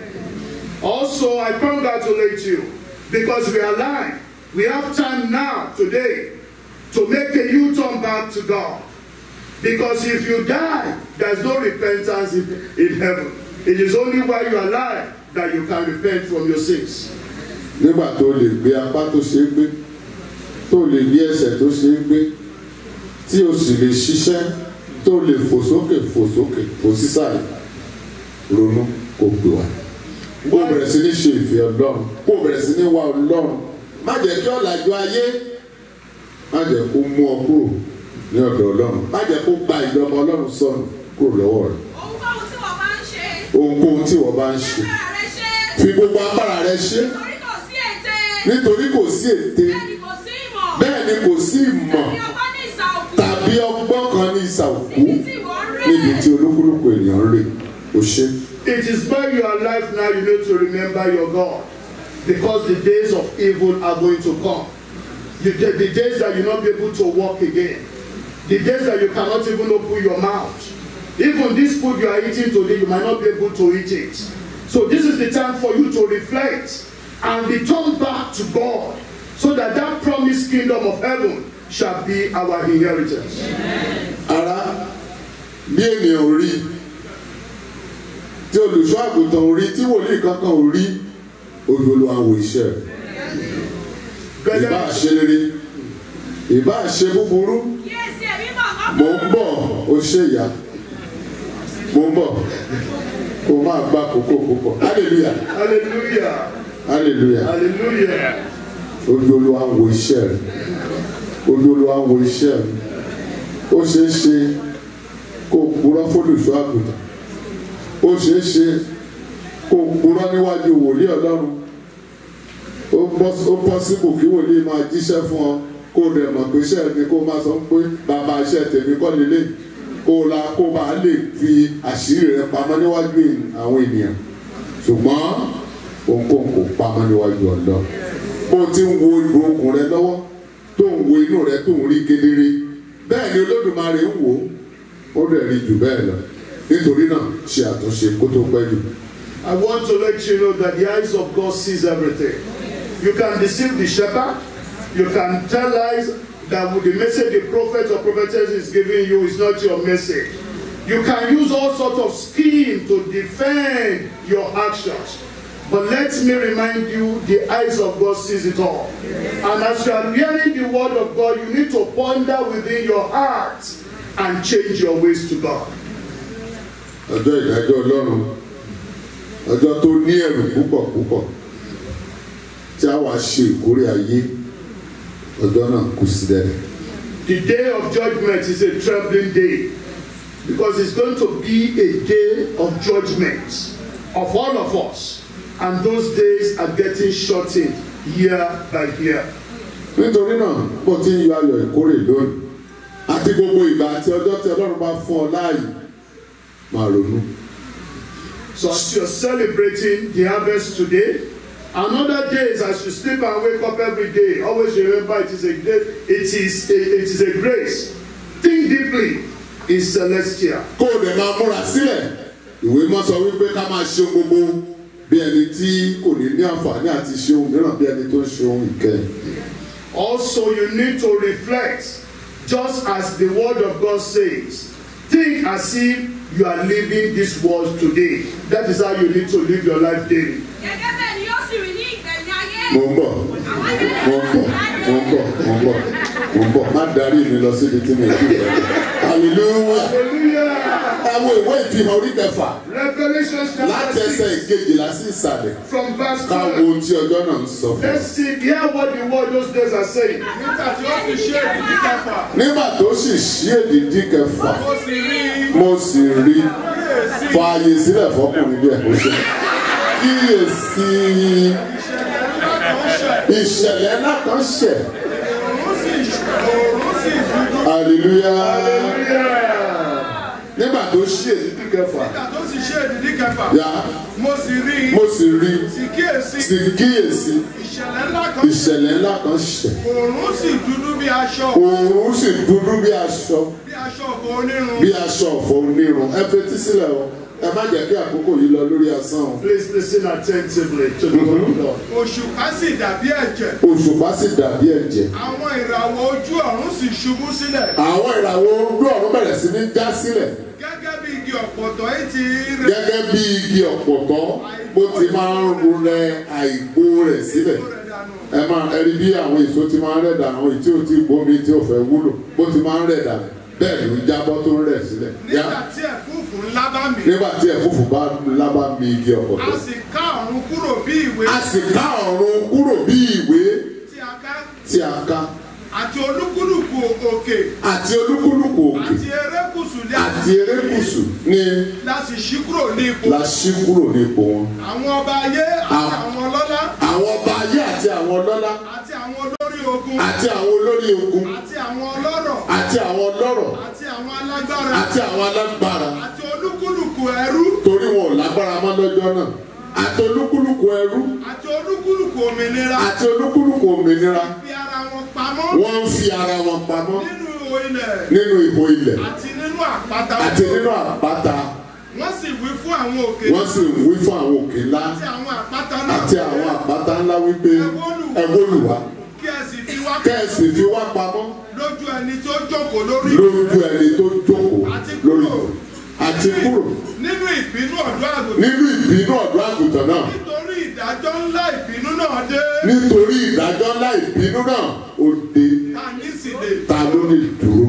Also, I congratulate you because we are alive. We have time now, today, to make a U turn back to God. Because if you die, there's no repentance in, in heaven. It is only while you are alive that you can repent from your sins. nígbà tó lè gbé apá tó ṣe é gbé tó lè gbé ẹsẹ̀ tó ṣe é gbé tí o sì lè ṣiṣẹ́ tó lè fò sókè fò sókè fò sísàlẹ̀ ronú kó gbé wa kó o bẹ̀rẹ̀ sí ní ṣe ìfẹ́ ọlọ́run kó o bẹ̀rẹ̀ sí ní wá ọlọ́run má jẹ́ kí ọ̀làjú ayé má jẹ́ kó mú ọ kúrò ní ọ̀dọ̀ ọlọ́run má jẹ́ kó gba ìjọba ọlọ́run sọnù kúrò lọ́wọ́ rẹ̀ ohunkóhun tí wọ́n bá ń ṣe ohunkóhun tí wọ́n bá ń ṣe agbára rẹ ṣe fi gbogbo agbára rẹ ṣe torí kò sí ète nítorí kò sí ète bẹ́ẹ̀ ni kò sí ìmọ̀ bẹ́ẹ̀ ni kò sí ìmọ̀ ní ọgbọ́n ní ìsà òkú tàbí ọgbọ́n kan ní ìsà òkú níbi tí ìwọ ń rè níbi tí olúkúlùkù ènìyàn ń rè ó ṣe. It is while you are alive now you need to remember your God. Because the days of evil are going to come. You, the, the days that you'll not be able to walk again. The days that you cannot even open your mouth. Even this food you are eating today, you might not be able to eat it. So this is the time for you to reflect and return back to God so that that promised kingdom of heaven shall be our inheritance. ara bí ènìyàn ò rí tí olùṣọ́ àgùntàn ò rí tí wòlíì kankan ò rí ojú olúwa wo iṣẹ́ rẹ̀ ìbá Brethren, ṣe rere ìbá ṣe búburú kíyèsí èmi mọ̀ mò kọ́kọ́ ń bọ̀ ó ṣe ìyá mò ń bọ̀ kó máa gbá kókó púpọ̀ hallelujah hallelujah. hallelujah Hallelujah. ojú olúwa ń wo iṣẹ́ rẹ̀ ojú olúwa ń wo iṣẹ́ rẹ̀ ó ṣeé ṣe kó o purọ́ fólùṣọ́ àgùntàn ó ṣeé ṣe kó o purọ́ níwájú wòlíì ọlọ́run ó bọ́- ó pọ́sibù kí wòlíì máa jíṣẹ́ fún ọ kó o dẹ̀ mọ̀ pé iṣẹ́ mi kó o máa sọ pé bàbá iṣẹ́ tèmi kọ́ lélẹ̀ kó o la kó o bá lè fi àṣírí rẹ pamọ́ níwájú àwọn ènìyàn ṣùgbọ́n ohunkóhun kò pamọ́ níwájú ọ̀dọ́ bó o ti ń wo ìgò okùn rẹ lọ́wọ́ tó ń wo inú rẹ tó ń rí kedere bẹ́ẹ̀ ni olódùmarè ń wò ó ó dẹ̀ rí jù bẹ́ẹ̀ lọ nítorí náà ṣe àtúnṣe kó tó pẹ́ jù. I want to let you know that the eyes of God sees everything. You can deceive the shepherd, You can tell lies that with the message the prophet or prophetess is giving you is not your message. You can use all sorts of scheme to defend your actions. But let me remind you, the eyes of God sees it all. And as you are hearing the word of God, you need to ponder within your heart and change your ways to God. ọjọ́ ìdájọ́ ọlọ́run ọjọ́ tó ní ẹ̀rù púpọ̀ púpọ̀ tí a wá ṣe ìkórè ayé ọjọ́ náà kù sílẹ̀. The day of judgment is a troubling day because it's going to be a day of judgment of all of us. And those days are getting shortened year by year. nítorí náà bó ti ń yọ ayọ̀ ìkórè lónìí àti gbogbo ìgbà àti ọjọ́ tí ọlọ́run bá fún ọ láàyè máa ronú. So as you're celebrating the harvest today, and other days as you sleep and wake up every day, always remember it is a day, it is a, it is a grace. Think deeply, it's celestial. kó o dẹ̀ máa múra sílẹ̀ ìwé mọ́ sọ wípé ká máa ṣe ohun gbogbo bí ẹni tí kò ní ní àǹfààní àti ṣe ohun mìíràn bí ẹni tó ń ṣe ohun ìkẹyìn. Also, you need to reflect, just as the word of God says. Think as if you are living this world today. That is how you need to live your life daily. Gẹ́gẹ́ bẹ́ẹ̀ ni yóò sì rí ní ìgbẹ̀yìn ayé. mo ń bọ̀ mo ń bọ̀ mo ń bọ̀ mo ń bọ̀ mo ń bọ̀ má darí mi lọ síbi tí mi kì í bẹ̀rẹ̀. hallelujah Hallelujah! àwọn ìwé ìfihàn orí kẹfà Revelation láti chapter ẹsẹ̀ 6, ìkejìlá sí ìsàlẹ̀ from verse ká wo 12. ohun tí ọjọ́ náà ń sọ fún wa. Let's see, hear what the word those days are saying. nígbà tí ó fi ṣe ìdí kẹfà nígbà tó sì ṣí èdìdí kẹfà ó sì rí mo sì rí kíyèsí fààyè sílẹ̀ fọkùnrin bí ẹ̀kọ́ ṣe kíyèsí ìṣẹ̀lẹ̀ ńlá kan ṣẹ̀ òórùn sì òórùn sì dúdú hallelujah Hallelujah! nígbà tó ṣí èdìdí kẹfà nígbà tó sì ṣe ìdí kẹfà yá mo sì rí mo sì rí sì kíyèsí sì kíyèsí ìṣẹ̀lẹ̀ ńlá kan ìṣẹ̀lẹ̀ ńlá kan ṣẹ̀ òórùn sì dúdú bí aṣọ òòrùn sì dúdú bí aṣọ bí aṣọ ọ̀fọ̀ onírun bí aṣọ ọ̀fọ̀ onírun ẹ fetí sílẹ̀ o ẹ má jẹ́ kí àkókò yìí lọ lórí asán o Please listen attentively to the word of God. òṣùpá sì dàbí ẹ̀jẹ̀ òṣùpá sì dàbí ẹ̀jẹ̀ àwọn ìràwọ̀ ojú ọ̀run sì ṣubú sílẹ̀ àwọn ìràwọ̀ ojú ọ̀run bẹ̀rẹ̀ sí ní já sílẹ̀ gẹ́gẹ́ bí igi ọ̀pọ̀tọ́ etí rẹ̀ gẹ́gẹ́ bí igi ọ̀pọ̀tọ́ bó ti máa ń ru rẹ àìgbó rẹ̀ sílẹ̀ rẹ̀ dànù ẹ máa ẹ rí bí àwọn èso ti máa ń rẹ̀ dànù àwọn tí ò tí bomi tí ò fẹ́ wúlò bó ti máa ń rẹ̀ dànù bẹ́ẹ̀ ló jábọ́ tó ń rẹ̀ sílẹ̀ yá nígbà tí ẹ̀fúùfù ńlá bá mi nígbà tí ẹ̀fúùfù bá lábá mi igi a ọ̀pọ̀tọ́ sì ká ọ̀run kúrò bí ìwé a sì ká ọ̀run kúrò bí ìwé tí a ká tí a ká àti olúkúlùkù òkè àti olúkúlùkù òkè àti erékùsù ní àti erékùsù ní láti ṣí kúrò ní ipò la ṣí kúrò nípò wọn. àwọn ọba ayé àti Ah. àwọn ọlọ́lá àwọn ọba ayé àti àwọn ọlọ́lá àti àwọn olórí ogun àti àwọn olórí ogun àti àwọn ọlọ́rọ̀ àti àwọn ọlọ́rọ̀ àti àwọn alágbára àti àwọn alágbára àti olúkúlùkù ẹrú torí wọn ò lágbára mọ́ lọ́jọ́ náà àti olúkúlùkù ẹrú àti olúkúlùkù òmìnira àti olúkúlùkù òmìnira fi ara wọn pamọ́ wọ́n ń fi ara wọn pamọ́ nínú ihò ilẹ̀ nínú ihò ilẹ̀ àti nínú àpáta àti nínú àpáta wọ́n sì wí fún àwọn òkè wọ́n sì ń wí fún àwọn òkè ńlá àti àwọn àpáta náà àti àwọn àpáta ńlá wípé ẹ wólù wá kí ẹ sì fi wá kẹ́ẹ̀sì fi wá pamọ́ lójú ẹni tó jókòó lórí lójú ẹni tó jókòó lórí àti kúrò nínú ìbínú ọ̀dọ́ àgùntàn nínú ìbínú ọ̀dọ́ àgùntàn náà nítorí ìdájọ́ ńlá ìbínú náà dé nítorí ìdájọ́ ńlá ìbínú náà ó dé ta ní sì lè ta ló lè dúró.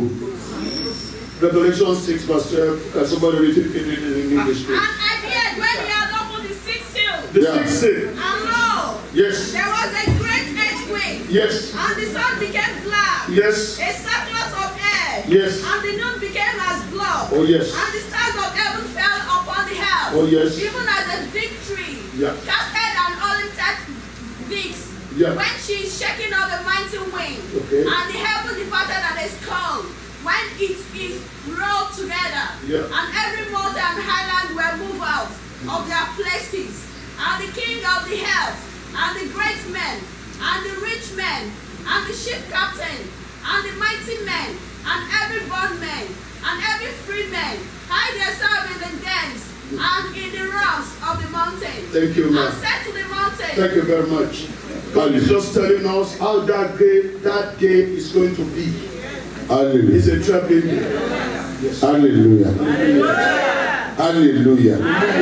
Revelation 6, verse 12. Uh, somebody read it read it in English, And please. I heard when he had opened the sixth seal, The Yeah. sixth seal. and lo, Yes. there was a great earthquake, Yes. and the sun became black, Yes. a circlet of air, Yes. and the moon became as blood, Oh, yes. and the stars of heaven fell upon the earth, Oh, yes. even as a big tree, Yeah. casted an unlimited weeks, Yeah. when she is shaking of a mighty wind, Okay. and the heaven departed and is cold, when it is rolled together, Yeah. and every mountain and highland were moved out of their places, and the king of the earth, and the great men, and the rich men, and the ship captain, and the mighty men, and every bondman, and every free man, hide themselves in the dens and in the rocks of the mountain. Thank you, ma'am. And said to the mountain, Thank you very much. God is just telling us how that game, that game is going to be. hallelujah It's a troubling game. hallelujah hallelujah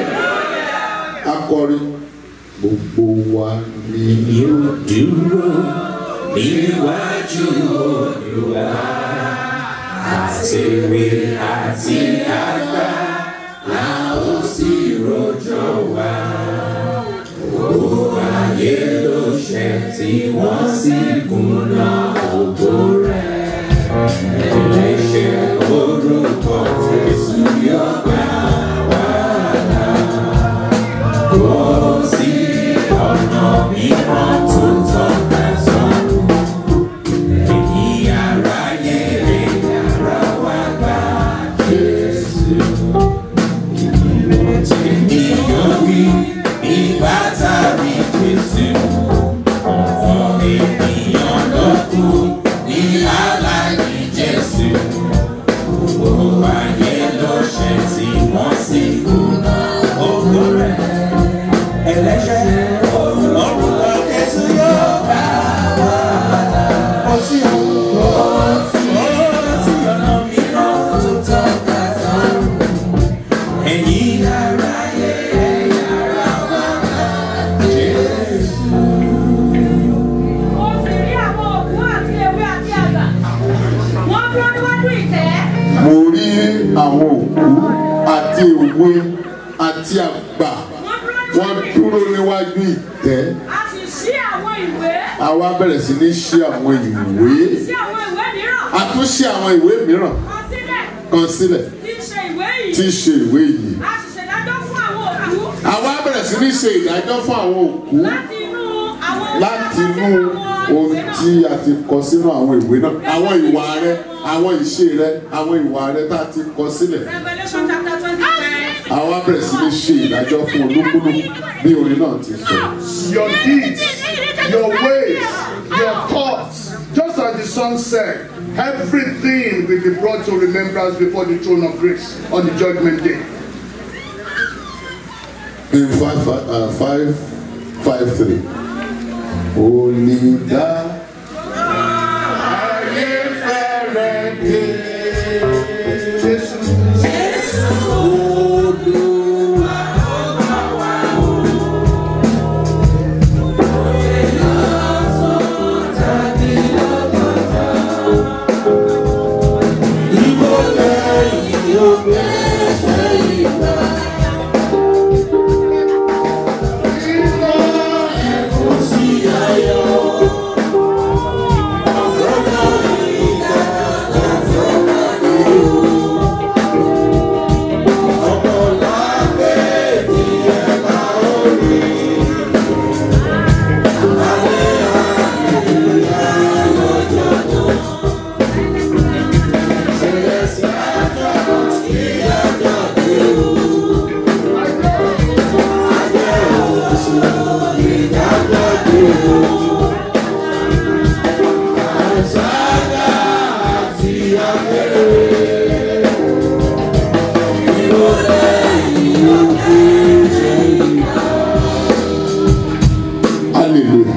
akọrin gbogbo wa ni yóò dúró níwájú olùwà àtẹ̀wé àti àgbà la ó sì rọjò wá. Gbogbo ayé ló ṣẹ̀ tí wọ́n sì kùnà ògo rẹ̀. Ẹlẹ́ṣẹ̀ orúkọ Jésù yóò gbà wá là. Kò sí ọ̀nà mìíràn tó tọ́ka sọ́run. Ẹ̀yin aráyé rẹ̀ yára wá gbà Jésù. Ènìyàn wí nígbà tàbí Jésù. Ọ̀pọ̀ ènìyàn ló kú ní aláìní Jésù. Gbogbo ayé ló ṣẹ̀ tí wọ́n sì kùnà ògo rẹ̀ ẹlẹ́ṣẹ̀ orúkọ Jésù yóò bá wa là. Kò sí ọ̀nà mìíràn tó tọ́ka sọ́run. Ẹ̀yin aráyé yára wá bá Jésù. Ó sì rí àwọn òkú àti ewé àti àgbà. Wọ́n dúró níwájú ìtẹ́. mo rí àwọn òkú àti èwe àti àgbà wọ́n dúró níwájú ìtẹ́ A sì ṣí àwọn ìwé. àwa bẹ̀rẹ̀ sí ní ṣí àwọn ìwé Sí àwọn ìwé mìíràn. a tún ṣí àwọn ìwé mìíràn Kọ sílẹ̀. kan sílẹ̀ Tí í ṣe ìwé tí yìí. í ṣe ìwé yìí A sì ṣèdájọ́ fún àwọn òkú. àwa bẹ̀rẹ̀ sí ní ṣe ìdájọ́ fún àwọn òkú Láti inú àwọn ohun láti tí a kọ inú sínú àwọn ohun ìwé náà. tí a ti kọ sínú àwọn ìwé náà àwọn ìwà rẹ àwọn ìṣe rẹ àwọn ìwà rẹ tá a ti kọ sílẹ̀ Revelation chapter twenty-five. àwa bẹ̀rẹ̀ sí ní ṣe ìdájọ́ fún olúkúlùkù bí orin náà ti sọ. Your deeds, your ways, your thoughts, just as the song said, everything will be brought to remembrance before the throne of grace on the judgment day. in five five uh, five five three. Onídà ayé fẹ́rẹ̀ dé. Jésù hallelujah.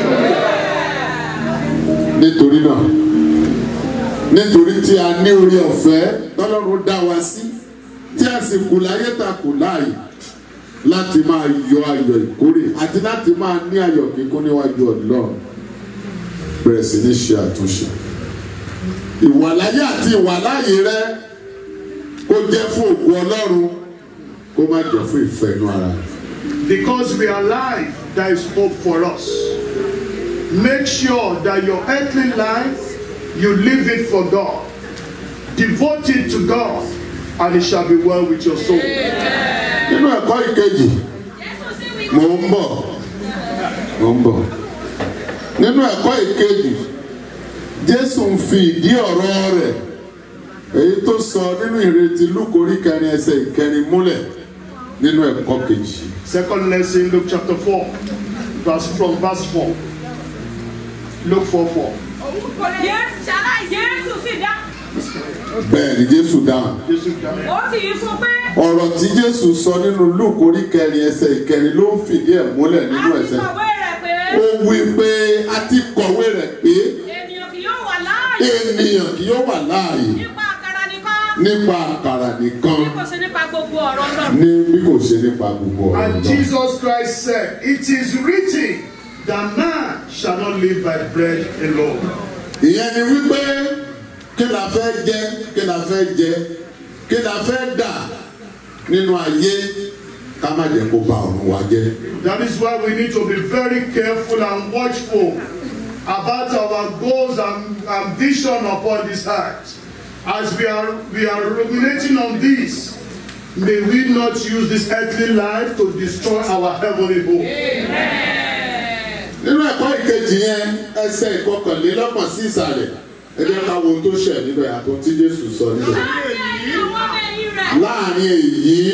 nítorí náà nítorí tí a ní orí ọ̀fẹ́ tọ́lọ́run dá wa sí tí a sì kù láyé ta kù láàyè láti máa yọ ayọ̀ ìkórè àti láti máa ní ayọ̀ kíkún níwájú ọlọ́run bẹ̀rẹ̀ sí ní ṣe àtúnṣe ìwàláyé àti ìwàláyé rẹ kó jẹ́ fún òkú ọlọ́run kó má jẹ́ fún ìfẹ́ inú ara rẹ. Because we are alive, there is hope for us. Make sure that your earthly life, you live it for God. Devote it to God, and it shall be well with your soul. nínú ẹ̀kọ́ ìkejì Jésù sì wí mò ń bọ̀ mò ń bọ̀ nínú ẹ̀kọ́ ìkejì jésù ń fi ìdí ọ̀rọ̀ rẹ̀ èyí tó sọ nínú ìrètí lúkórí kẹrin ẹsẹ̀ ìkẹrin múlẹ̀ nínú ẹ̀kọ́ kejì Second lesson, Luke chapter 4, verse from verse 4. Luke 4 4. Jésù Jésù sì dá. bẹ́ẹ̀ ni jésù dáhùn Jesus died. Ó sì yí fún pé. ọ̀rọ̀ tí jésù sọ nínú lúkórí kẹrin ẹsẹ̀ ìkẹrin ló ń fìdí ẹ̀ múlẹ̀ nínú A ti ẹsẹ̀ kọ̀wé rẹ̀ pé. ó wí pé a ti kọ̀wé rẹ̀ pé ènìyàn kì yóò wà láàyè ènìyàn kì yóò wà láàyè nípa àkàrà nìkan nípa àkàrà nìkan bí kò sí nípa gbogbo ọ̀rọ̀ náà. ní bí kò ṣe nípa gbogbo ọ̀rọ̀ And náà. Jesus Christ said, It is written that man shall not live by bread alone. ìyẹn ni wípé kí la fẹ́ jẹ kí la fẹ́ jẹ kí la fẹ́ dà nínú ayé ká má jẹ́ kó ba ọ̀run wa jẹ́. That is why we need to be very careful and watchful about our goals and ambition upon this earth. As we are we are ruminating on this, may we not use this earthly life to destroy our heavenly home. nínú ẹ̀kọ́ ìkejì yẹn ẹsẹ̀ ìkọkànlélọ́gbọ̀n sí ìsàlẹ̀ ẹ jẹ́ ká wo ohun tó ṣẹ̀ níbẹ̀ àti ohun tí jésù sọ níbẹ̀. láàrin èyí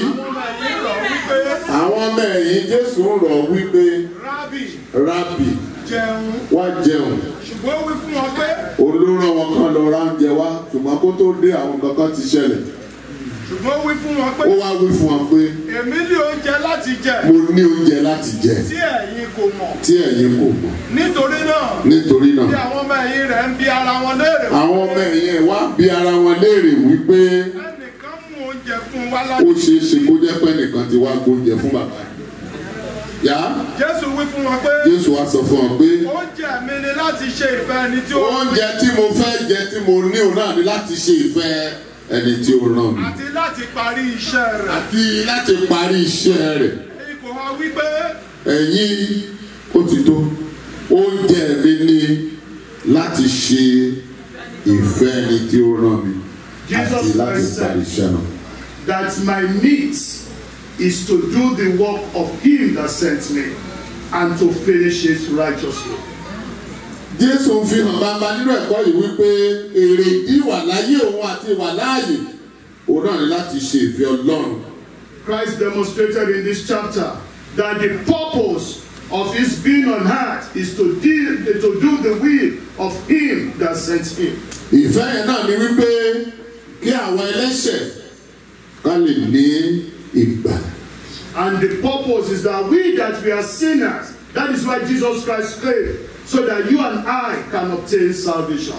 àwọn ọmọ ẹ̀yìn jésù ń rọ̀ wípé rábì rábì jẹun wá jẹun ṣùgbọ́n ó wí fún wọn pé olóró wọn kan lọ ra oúnjẹ wá ṣùgbọ́n kó tó dé àwọn kankan ti ṣẹlẹ̀ ṣùgbọ́n ó wí fún wọn pé ó wá wí fún wọn pé èmi ní oúnjẹ láti jẹ mo ní oúnjẹ láti jẹ tí ẹ̀yin kò mọ̀ tí ẹ̀yin kò mọ̀ nítorí náà nítorí bí náà àwọn ọmọ ẹ̀yìn rẹ̀ ń bi ara wọn léèrè àwọn ọmọ ẹ̀yìn ẹ̀ wá bi ara wọn léèrè wípé ẹnìkan mú oúnjẹ fún wa ó láti ṣeé ṣe kó jẹ́ pé nìkan ti wá gbóúnjẹ fún bàbá yá jésù wí fún wọn pé jésù wá sọ fún ọ pé oúnjẹ mi ni láti ṣe ìfẹ́ ẹni tí ó oúnjẹ tí mo fẹ́ jẹ tí mo ní òun náà ni láti ṣe ìfẹ́ ẹni tí ó ràn mí àti láti parí iṣẹ́ rẹ̀ àti láti parí iṣẹ́ rẹ̀ ipò wa wípé ẹ̀yin ó ti tó oúnjẹ mi ni láti ṣe ìfẹ́ ẹni tí ó ràn mí àti Jesus láti Christ parí said iṣẹ́ náà. that my meat is to do the work of him that sent me and to finish it righteously. jésù ń fi hàn bàbá nínú ẹ̀kọ́ yìí wípé èrè ìwà láyé òun àti ìwà láàyè òun náà ní láti ṣe ìfẹ́ ọlọ́run Christ demonstrated in this chapter that the purpose of his being on earth is to, deal, to do the will of him that sent him. ìfẹ́ yẹn náà ni wípé kí àwọn ẹlẹ́ṣẹ̀ ká lè ní ìgbà And the purpose is that we that we are sinners, that is why Jesus Christ came, so that you and I can obtain salvation.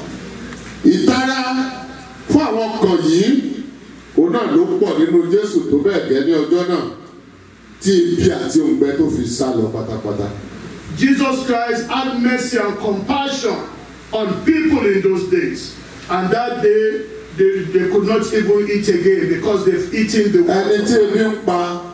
ìtara fún àwọn ọkàn yìí òun náà ló pọ̀ nínú jésù tó bẹ́ẹ̀ gẹ́ ní ọjọ́ náà tí ibi àti òǹgbẹ tó fi sá lọ pátápátá Jesus Christ had mercy and compassion on people in those days. And that day, they, they could not even eat again because they've eaten the ẹni tí word. ebi ń pa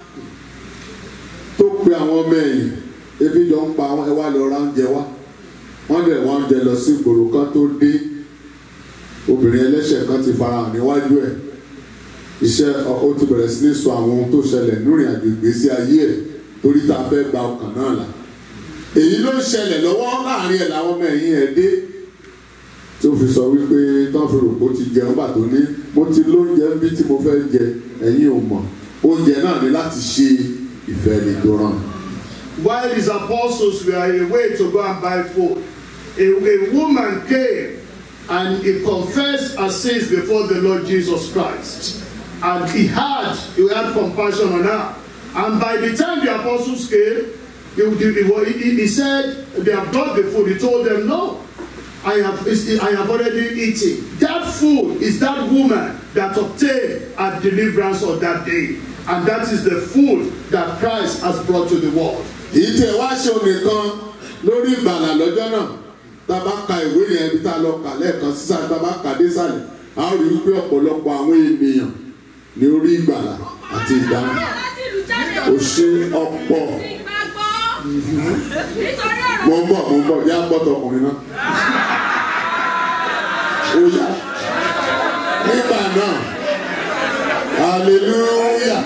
tó pe àwọn ọmọ ẹ̀yìn ebi jọ ń pa wọn ẹ wá lọ ra oúnjẹ wá wọ́n dẹ̀ wọ́n oúnjẹ lọ sí ìgboro kan tó dé obìnrin ẹlẹ́ṣẹ̀ kan ti farahàn níwájú ẹ̀ iṣẹ́ ọ- ó ti bẹ̀rẹ̀ sí ní sọ àwọn ohun tó ṣẹlẹ̀ lórí àjò ìgbésí ayé ẹ̀ torí tá a fẹ́ gba ọkàn náà là èyí ló ń ṣẹlẹ̀ lọ́wọ́ láàrin ẹ̀ làwọn ọmọ ẹ̀yìn ẹ̀ dé tí ó fi sọ wípé tán fi rò pé ó ti jẹun bàtó ní mo ti lóúnjẹ bí tí mo fẹ́ jẹ ẹ̀yin ò mọ̀ oúnjẹ náà ni láti ṣe ìfẹ́ ni tó ràn. While his apostles were away to go and buy food, a, a woman came and he confessed her sins before the Lord Jesus Christ. And he had, he had compassion on her. And by the time the apostles came, he, he, he, he said, they have brought the food. He told them, no, I have, I have already eaten. That food is that woman that obtained a deliverance on that day. And that is the food that Christ has brought to the world. èyí tẹ wá ṣe nìkan lórí ìgbàlà lọ́jọ́ náà tá a bá ka ìwé yẹn bí tá a lọ kà lẹ́ẹ̀kan sísá tá a bá kà dé sàlẹ̀ a ó rí i pé ọ̀pọ̀lọpọ̀ àwọn ènìyàn ní orí ìgbàlà àti ìdáhùn ó ṣe ọ̀pọ̀ mo ń bọ̀ mo ń bọ̀ yá gbọ́tọ̀ ọkùnrin náà ó yá nígbà náà hallelujah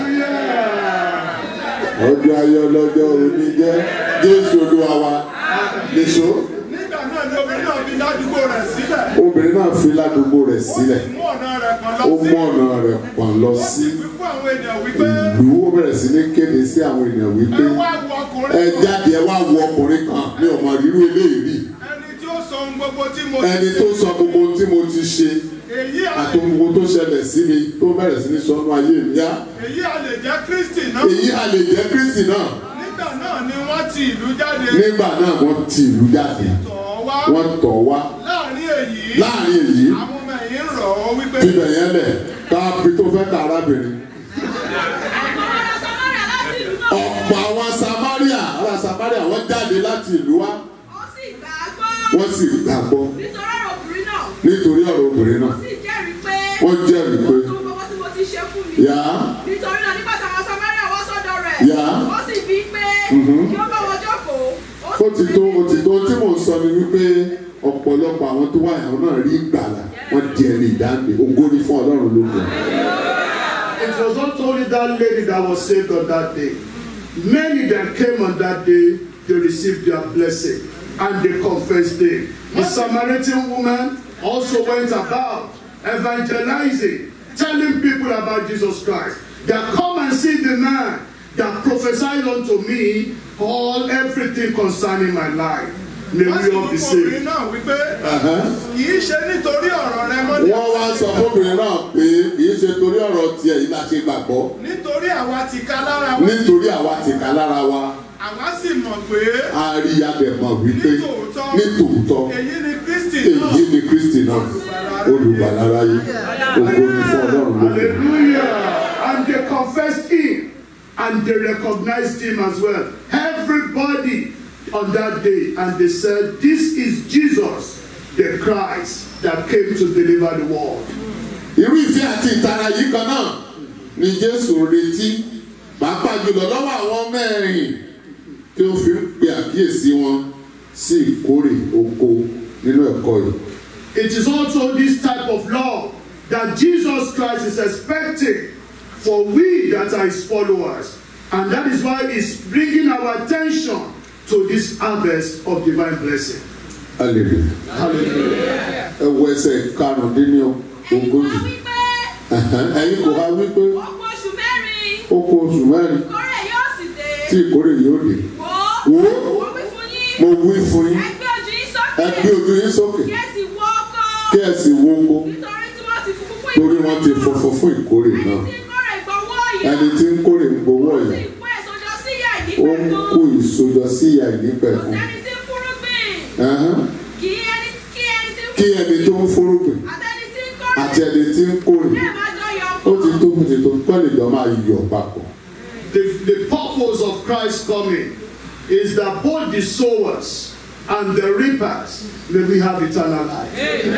ọjọ́ ayọ̀ lọ́jọ́ òní jẹ́ jésù olúwa wa nìṣó nígbà náà ni obìnrin náà fi ládùúgbò rẹ̀ sílẹ̀ obìnrin náà fi ládùúgbò rẹ̀ sílẹ̀ mú ọ̀nà rẹ̀ kan lọ ó sí mú ọ̀nà rẹ̀ pọ̀n lọ ó sí sì wí fún àwọn ènìyàn wípé ìlú ó bẹ̀rẹ̀ sí ní kéde sí àwọn ènìyàn wípé ẹ wá wo ọkùnrin ẹ jáde ẹ wá wo ọkùnrin kan ní ọmọ rírú eléyìí rí ẹni tí ó sọ ohun gbogbo tí mo ẹni tó sọ gbogbo tí mo ti ṣe èyí àti àlè gbogbo tó ṣẹlẹ̀ sí mi tó bẹ̀rẹ̀ sí ní sọnù ayé mi yá èyí àlè jẹ́ kristi náà èyí a lè jẹ́ kristi náà nígbà náà ni wọ́n ti ti ìlú jáde nígbà náà wọ́n ti ìlú jáde tọ̀ ọ́ wá wọ́n tọ̀ wá láàrin èyí láàrin èyí àwọn ọmọ ẹ̀yìn ń rọ̀ ọ́ wípé bíbẹ̀ yẹn lẹ̀ káàpì tó fẹ́ ka arábìnrin Àwọn ará Samaria láti ìlú náà ọ̀pọ̀ àwọn samaria ará samaria wọ́n jáde láti ìlú wa ó sì gbà á gbọ́. wọ́n sì gbàgbọ́ Nítorí ọ̀rọ̀ obìnrin náà, nítorí ọ̀rọ̀ obìnrin ó náà sì jẹ́rìí pé wọ́n jẹ́rìí pé ó tún gbogbo tí mo ti ṣe fún mi. yá Nítorí náà nígbà táwọn Samaria wá sọ́dọ̀ rẹ̀, Yá. ó sì bí pé kí ó bá wọn jókòó. ó ti tó ó ti tó tí mò ń sọ ni wípé ọ̀pọ̀lọpọ̀ àwọn tó wà yàrá náà rí ìgbàlà wọ́n di ẹni ìdáǹdè ògo ni fún ọlọ́run lóko. It was not only that lady that was saved on that day. Many that came on that day, they received their blessing and they confessed it. The Samaritan woman also went about evangelizing, telling people about Jesus Christ. That come and see the man that prophesied unto me all everything concerning my life. May wọ́n sì we all mú be fún obìnrin saved. náà wípé kì í ṣe nítorí ọ̀rọ̀ rẹ mọ́ ní wọ́n wá sọ fóbìnrin náà pé kì í ṣe torí ọ̀rọ̀ tiẹ̀ yìí la ṣe gbàgbọ́ nítorí àwa ti ká lára wa nítorí àwa ti kà lára wa àwa sì mọ̀ pé a rí adẹ̀mọ̀ wípé Nítòótọ́. ní tòótọ́ èyí ni Kristi náà èyí ni kristi náà olùgbàlára yìí ògo ni fún ọlọ́run lóko. Hallelujah. And they confessed him and they recognized him as well. Everybody on that day, and they said, This is Jesus, the Christ that came to deliver the world. irú ìfẹ́ àti ìtara yìí kan náà ni jésù retí pàápàá jùlọ lọ́wọ́ àwọn mẹ́rin tí ó fi ń pe àkíyèsí wọn sí ìkórè oko nínú ẹ̀kọ́ yìí. It is also this type of love that Jesus Christ is expecting for we that are his followers. And that is why he's bringing our attention to this harvest of divine blessing. hallelujah Hallelujah. ẹ wo ẹsẹ̀ karùndínlógójì Ẹ̀yin wá wípé ẹ̀yin kò wá wípé ó kú oṣù mẹ́rin, ó kó oṣù mẹ́rin ìkórè yóò sì dé. tí ìkórè yóò dé Wò Wò. ó, mo wí fún yín. mo wí fún yín Ẹ gbé ojú yín sókè. ẹ gbé ojú yín sókè Kí ẹ sì wo oko. kí ẹ sì wo oko Nítorí tí wọ́n ti funfun fún torí ìkórè wọ́n ti náà. funfun fún ìkórè Ẹni náà tí ń kórè gbọ́wọ́ ọ̀yà. ẹni tí ń kórè ń gbowó Ó sì ọ̀yà kó èso jọ sí ìyá ó ń ìdípẹ̀kun. kó ìsojọ sí ìyá Kò ìnípẹ̀kun sẹ́ni tí ń fúrúgbìn. Ẹhán. Kì í ẹni kí ẹni tí ń kí ẹni tó ń fúrúgbìn àtẹni tí ń kórè. àti ẹni tí ń kórè Bí ẹ máa jọ yọ ó ti ọkọ̀. tó bó ti tó kọ́ lè jọ máa yọ̀ papọ̀. The, the purpose of Christ's coming is that both the sowers and the reapers may we have eternal life.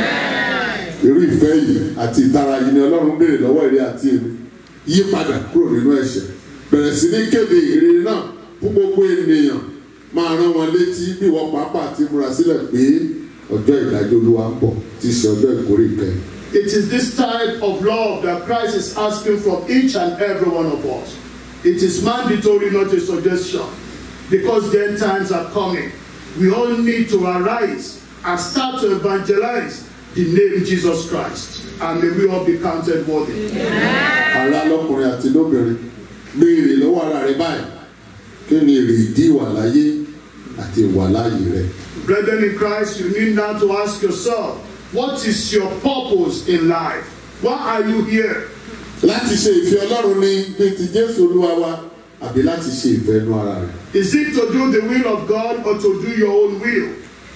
irú ìfẹ́ yìí àti ìtara yìí ni ọlọ́run béèrè lọ́wọ́ èrè àti èmi yí padà kúrò nínú ẹ̀ṣẹ̀ bẹ̀rẹ̀ sí ní kéde ìrere náà fún gbogbo ènìyàn máa rán wọn létí bí wọ́n pàápàá ti múra sílẹ̀ pé ọjọ́ ìdájọ́ olúwa ń bọ̀ tí í ṣe ọjọ́ ìkórè kẹ́yìn. It is this type of love that Christ is asking from each and every one of us. It is mandatory, not a suggestion. Because the end times are coming. We all need to arise and start to evangelize the name Jesus Christ. And may we all be counted worthy. ará lọ́kùnrin àti lóbìnrin béèrè lọ́wọ́ ara rẹ báyìí kí ni èrè ìdí ìwà láyé àti ìwà láàyè rẹ. Brethren in Christ, you need now to ask yourself, what is your purpose in life? Why are you here? láti ṣe ìfẹ́ ọlọ́run ní bí ti jésù olúwa wa àbí láti ṣe ìfẹ́ inú ara rẹ. Is it to do the will of God or to do your own will?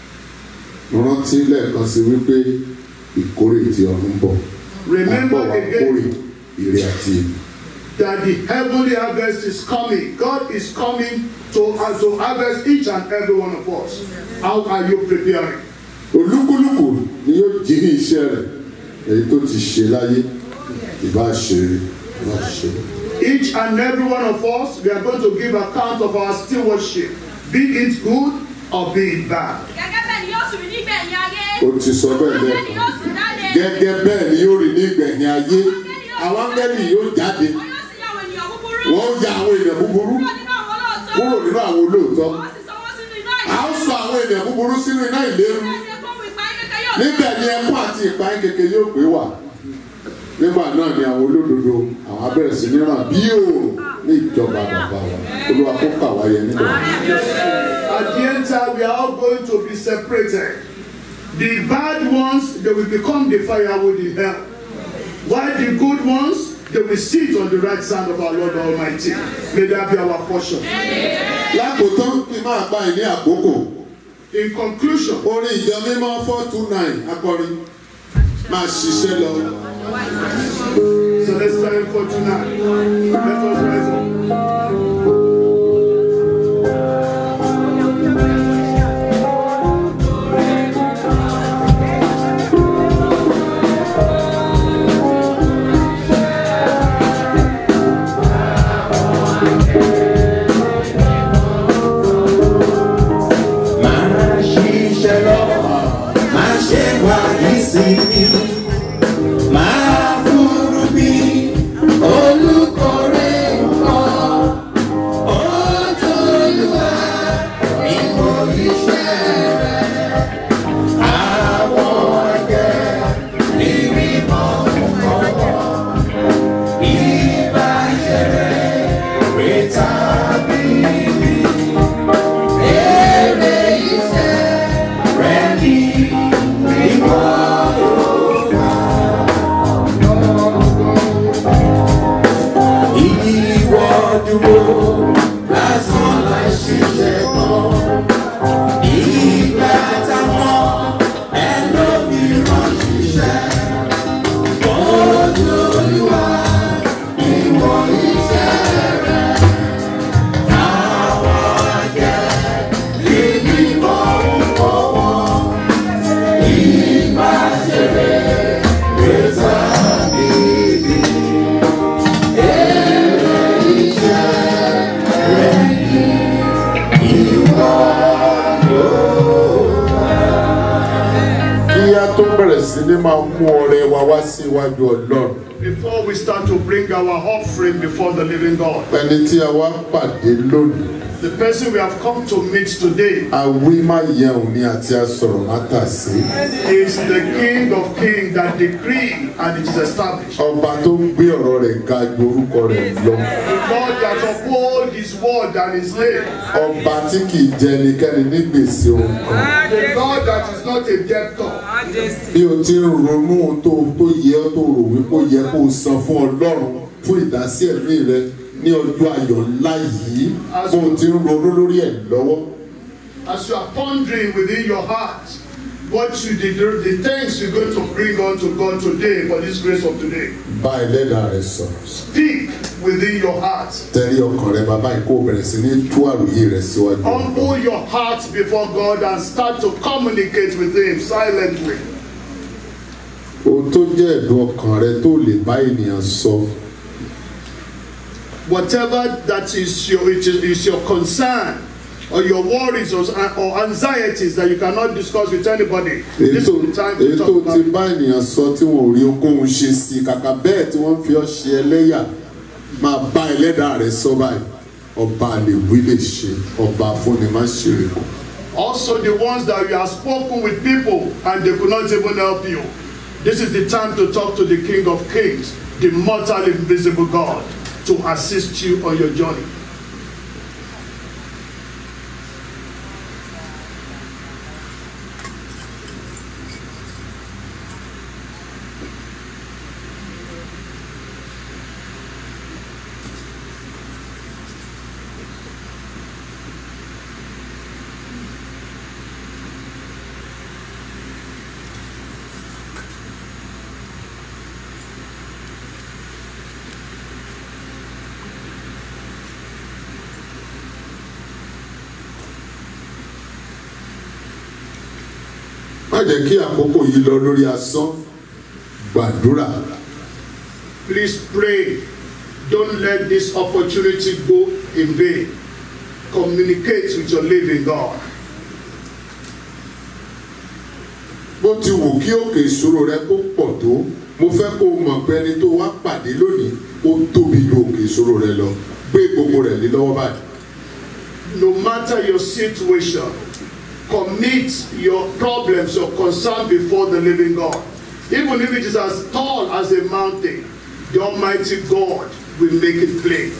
rántí lẹ́ẹ̀kan sí wípé ìkórè tí ọ̀run ń bọ̀. Remember Àbọ̀ wa again. kórè ire àti èmi. that the heavenly harvest is coming. God is coming to, uh, to harvest each and every one of us. How are you preparing? olúkúlùkù ni yóò jí ní iṣẹ́ rẹ̀ èyí tó ti ṣe láyé ìbá ṣe rí ìbá ṣe rí. Each and every one of us, we are going to give account of our stewardship, be it good or be it bad. Gẹ́gẹ́ bẹ́ẹ̀ ni yóò sì rí nígbẹ̀yìn ayé. ó ti sọ bẹ́ẹ̀ Bẹ́ẹ̀ ni lẹ́ẹ̀kan yóò sì jáde. gẹ́gẹ́ bẹ́ẹ̀ ni yóò rí ní ìgbẹ̀yìn ayé àwọn áńgẹ́lì yóò jáde Wọ́n yóò sì yá àwọn ènìyàn búburú. wọ́n ó ya àwọn èèyàn búburú Kúrò nínú àwọn olóòótọ́. kúrò nínú àwọn olóòótọ́ Wọ́n sì sọ wọ́n sínú iná à ń sọ àwọn èèyàn búburú sínú iná ìléru Bẹ́ẹ̀ ni ẹ̀kọ́ wù ìpayín kékeré yóò níbẹ̀ ni ẹkún àti ìpayín kékeré yóò pé wà nígbà náà ni àwọn olódodo àwọn abẹ́rẹ́ sí ní ràn bí òòrùn ní ìjọba bàbá wa olúwa kó kà wáyé nígbà At the end time, we are all going to be separated. The bad ones, they will become the firewood in hell. While the good ones, they will sit on the right side of our Lord Almighty. May that be our portion. lákòótán kí n máa bá ẹ ní àkókò In conclusion, orin ìjọ mímọ́ four two nine akọrin máa ṣiṣẹ́ lọ. so let's stand for tonight. Let us rise up. máa ṣiṣẹ́ lọ máa ṣe wá ìsinmi máa fúru bí olùkórè nǹkan ojúlùwà nínú iṣẹ́ rẹ̀ àwọn ẹgbẹ́ níbi mọ́ nǹkan ìbáṣẹ̀rẹ̀ rẹ̀ tàbí ibi. Èrè iṣẹ́ rẹ̀ ní ìwọ ìwọ dúró lásán láì ṣiṣẹ́ kan. Ìgbà táwọn ẹlòmíràn ṣiṣẹ́. Ojú Olúwa ìwọ iṣẹ́ rẹ̀. Àwọn àjẹ́ níbi mọ́ ń fọwọ́. Ìgbà ṣeré rẹ̀ tàbí ibi. Èrè iṣẹ́ rẹ̀ ní ìwọ kí a tó bẹ̀rẹ̀ sí ní máa mú ọrẹ wa wá sí iwájú ọlọ́run Before we start to bring our offering before the living God, ẹni tí a wá pàdé lónìí the person we have come to meet today awí má yẹun ni àti asọ̀rọ̀ má tà sí is the King of Kings that decree and it is established. ọba tó ń gbé ọ̀rọ̀ rẹ̀ ga ju orúkọ rẹ̀ lọ The God that uphold his word and his name. ọba tí kì í jẹ ẹnikẹ́ni ní gbèsè ohun kan The God that is not a debtor. bí o ti ń ronú ohun tó tó yẹ ọ́ tó rò wípé ó yẹ kó o san fún ọlọ́run fún ìdásí ẹ̀mí rẹ ní ọjọ́ ayọ̀ ńlá yìí bó o ti ń ronú lórí ẹ̀ lọ́wọ́ As you are pondering within your heart what you did, the things you're going to bring unto God today for this grace of today, bá ẹlẹ́dàá rẹ sọ̀rọ̀ speak within your heart. tẹ́lẹ̀ ọkàn rẹ bàbá yìí kó o bẹ̀rẹ̀ sí ní tú àròyé rẹ síwájú ọlọ́run. Humble your heart before God and start to communicate with Him silently. ohun tó jẹ́ ẹ̀dùn ọkàn rẹ tó lè bá ènìyàn sọ Whatever that is your, it is, is your concern or your worries or, or anxieties that you cannot discuss with anybody, èyí this tó is the time èyí to tó talk ti about it. bá ènìyàn sọ tí wọn ò rí okòhun ṣe sí i kàkà bẹ́ẹ̀ tí wọ́n fi ọ́ ṣe ẹlẹ́yà máa bá ẹlẹ́dàá rẹ sọ báyìí ọba lè wí lè ṣe ọba fúnni má ṣe rè kù. Also, the ones that you have spoken with people and they could not even help you. This is the time to talk to the King of Kings, the mortal, invisible God, to assist you on your journey. má jẹ́ kí àkókò yìí lọ lórí asán gbàdúrà Please pray. Don't let this opportunity go in vain. Communicate with your living God. bó ti wù kí òkè ìṣòro rẹ kó pọ̀ tó mo fẹ́ kó o mọ̀ pé ẹni tó wá pàdé lónìí ó tóbi ju òkè ìṣòro rẹ lọ gbé gbogbo rẹ̀ lé lọ́wọ́ báyìí. No matter your situation, commit your problems, your concern before the living God. Even if it is as tall as a mountain, the Almighty God will make it plain.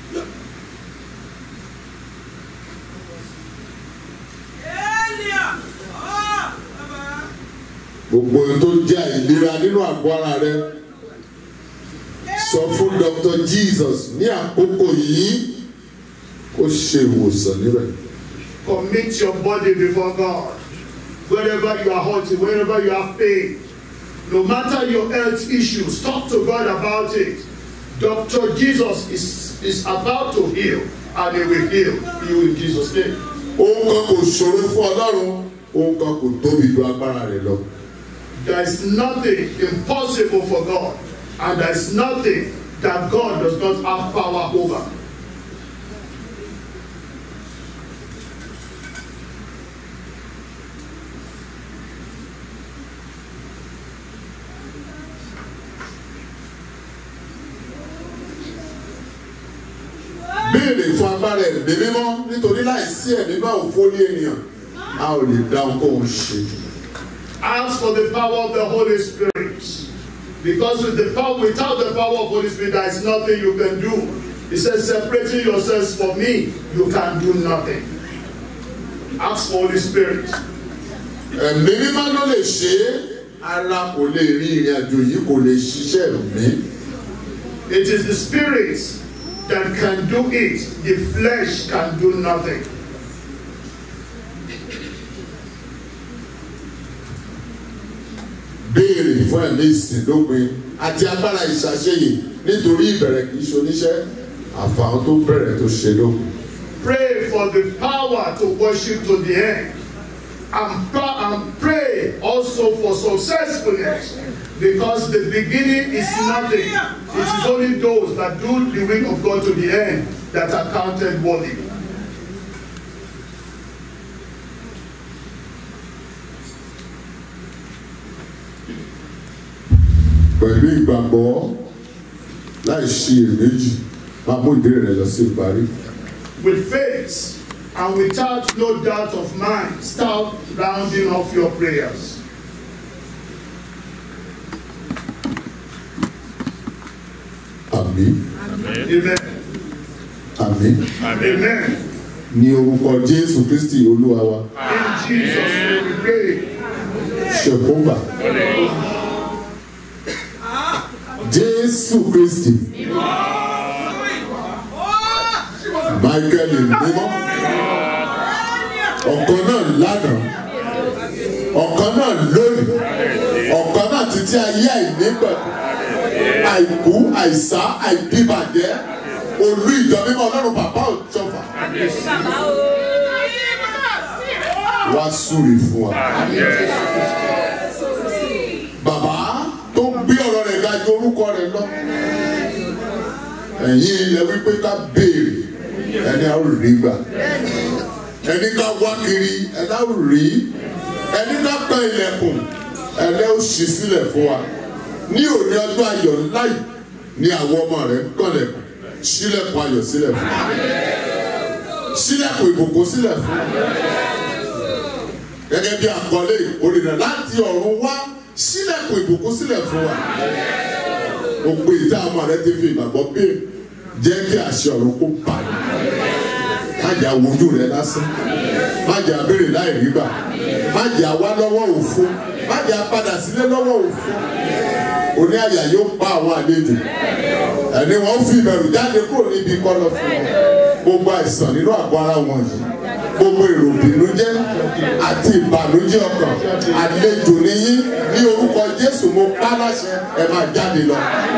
Elia. gbogbo ohun tó jẹ́ àìlera nínú àgọ́ ara rẹ sọ fún dr jesus ní àkókò yìí kó ṣe ìwòsàn níbẹ̀. Commit your body before God. Wherever you are hurting, wherever you have pain, no matter your health issues, talk to God about it. Dr. Jesus is, is about to heal, and He will heal you in Jesus' name. ohun kan kò ṣòro fún ọlọ́run ohun kan kò tóbi ju agbára rẹ lọ. There is nothing impossible for God, and there is nothing that God does not have power over. béèrè fún agbára ẹ̀mí mímọ́ nítorí láìsí ẹ̀mí bá òfó ní ènìyàn a ò lè dá ohunkóhun ṣe. Ask for the power of the Holy Spirit. Because with the power, without the power of Holy Spirit, there is nothing you can do. He says, separating yourselves from me, you can do nothing. Ask for Holy Spirit. ẹ̀mí mímọ́ ló lè ṣe é ara kò lè rí ìrìn àjò yìí kò lè ṣiṣẹ́ ẹ̀mí. It is the Spirit that can do it. The flesh can do nothing. béèrè fún ẹ̀mí ìsìndópin àti agbára ìṣàṣeyè nítorí ìbẹ̀rẹ̀ kì í ṣoníṣẹ́ àfàwọn tó bẹ̀rẹ̀ tó ṣe lókun. Pray for the power to worship to the end. And, pra- and pray also for successfulness. Because the beginning is nothing. It is only those that do the will of God to the end that are counted worthy. pẹ̀lú ìgbàgbọ́ láì ṣe iyèméjì máa mú ìbéèrè rẹ lọ sí ìparí. With faith and without no doubt of mind, start rounding off your prayers. àmì Amen. àmì Amen. ní orúkọ jésù kristi olúwa wa In Jesus' name we pray. ṣèkúmbà jésù kristi michael mímọ́ ọ̀kan náà lánàá ọ̀kan náà lónìí ọ̀kan náà títí ayé àìnígbà àìkú àìsá àìdíbàjẹ́ olú ìjọ mímọ́ ọlọ́run bàbá òjọba wá súre fún wa. bàbá tó gbé ọ̀rọ̀ rẹ̀ ga ju orúkọ rẹ̀ lọ. ẹ̀yin ilẹ̀ wípé ká béèrè ẹni a ó rí gbà. ẹni ká wá kiri ẹni a ó rí. ẹni ká pẹ́ ilẹ̀kùn ẹni ó ṣí sílẹ̀ fún wa. ní òní ọjọ́ ayọ̀ ńlá yìí ni àwọn ọmọ rẹ̀ ń kànlẹ̀kùn sílẹ̀kùn ayọ̀ sílẹ̀ fún wa. sílẹ̀kùn ìbùkún sílẹ̀ fún wa gẹ́gẹ́ bí àkọlé ìkórìíra láti ọ̀run wá sílẹ̀kùn ìbùkún sílẹ̀ fún wa. gbogbo ìta ọmọ rẹ ti fi ìgbàgbọ́ bẹ́ẹ̀ jẹ́ kí àṣẹ ọ̀run kó bà ní. má jà wojú rẹ lásán má jà béèrè láì rí gbà má jà wá lọ́wọ́ òfo má jà padà sílé lọ́wọ́ òfo. oní àyà yóò pa àwọn àlejò ẹni wọn fi ìbẹ̀rù jáde kúrò níbi kọ́lọ́ fún wọn gbogbo àìsàn nínú àgọ́ ara wọn yìí gbogbo èrò ìbìnújẹ́ àti ìbànújẹ́ ọkàn àlejò níyí ní orúkọ jésù mo pa láṣẹ ẹ máa jáde lọ.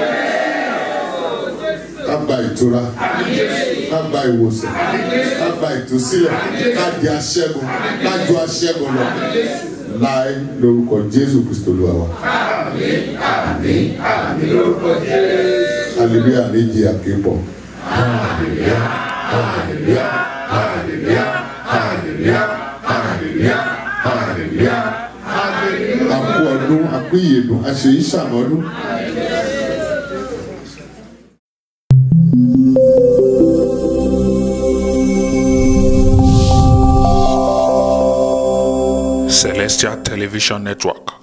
ká gba ìtura ká gba ìwòsàn ká gba ìtúsílẹ̀ ká di aṣẹ́gun ká ju aṣẹ́gun lọ láì lórúkọ jésù kristo lu àwa. hallelujah méjì àkébọ̀. hallelujah hallelujah hallelujah hallelujah hallelujah hallelujah a kú ọdún a kú ìyèdùn a ṣe ìṣàmọ́dún. Celestial Television Network.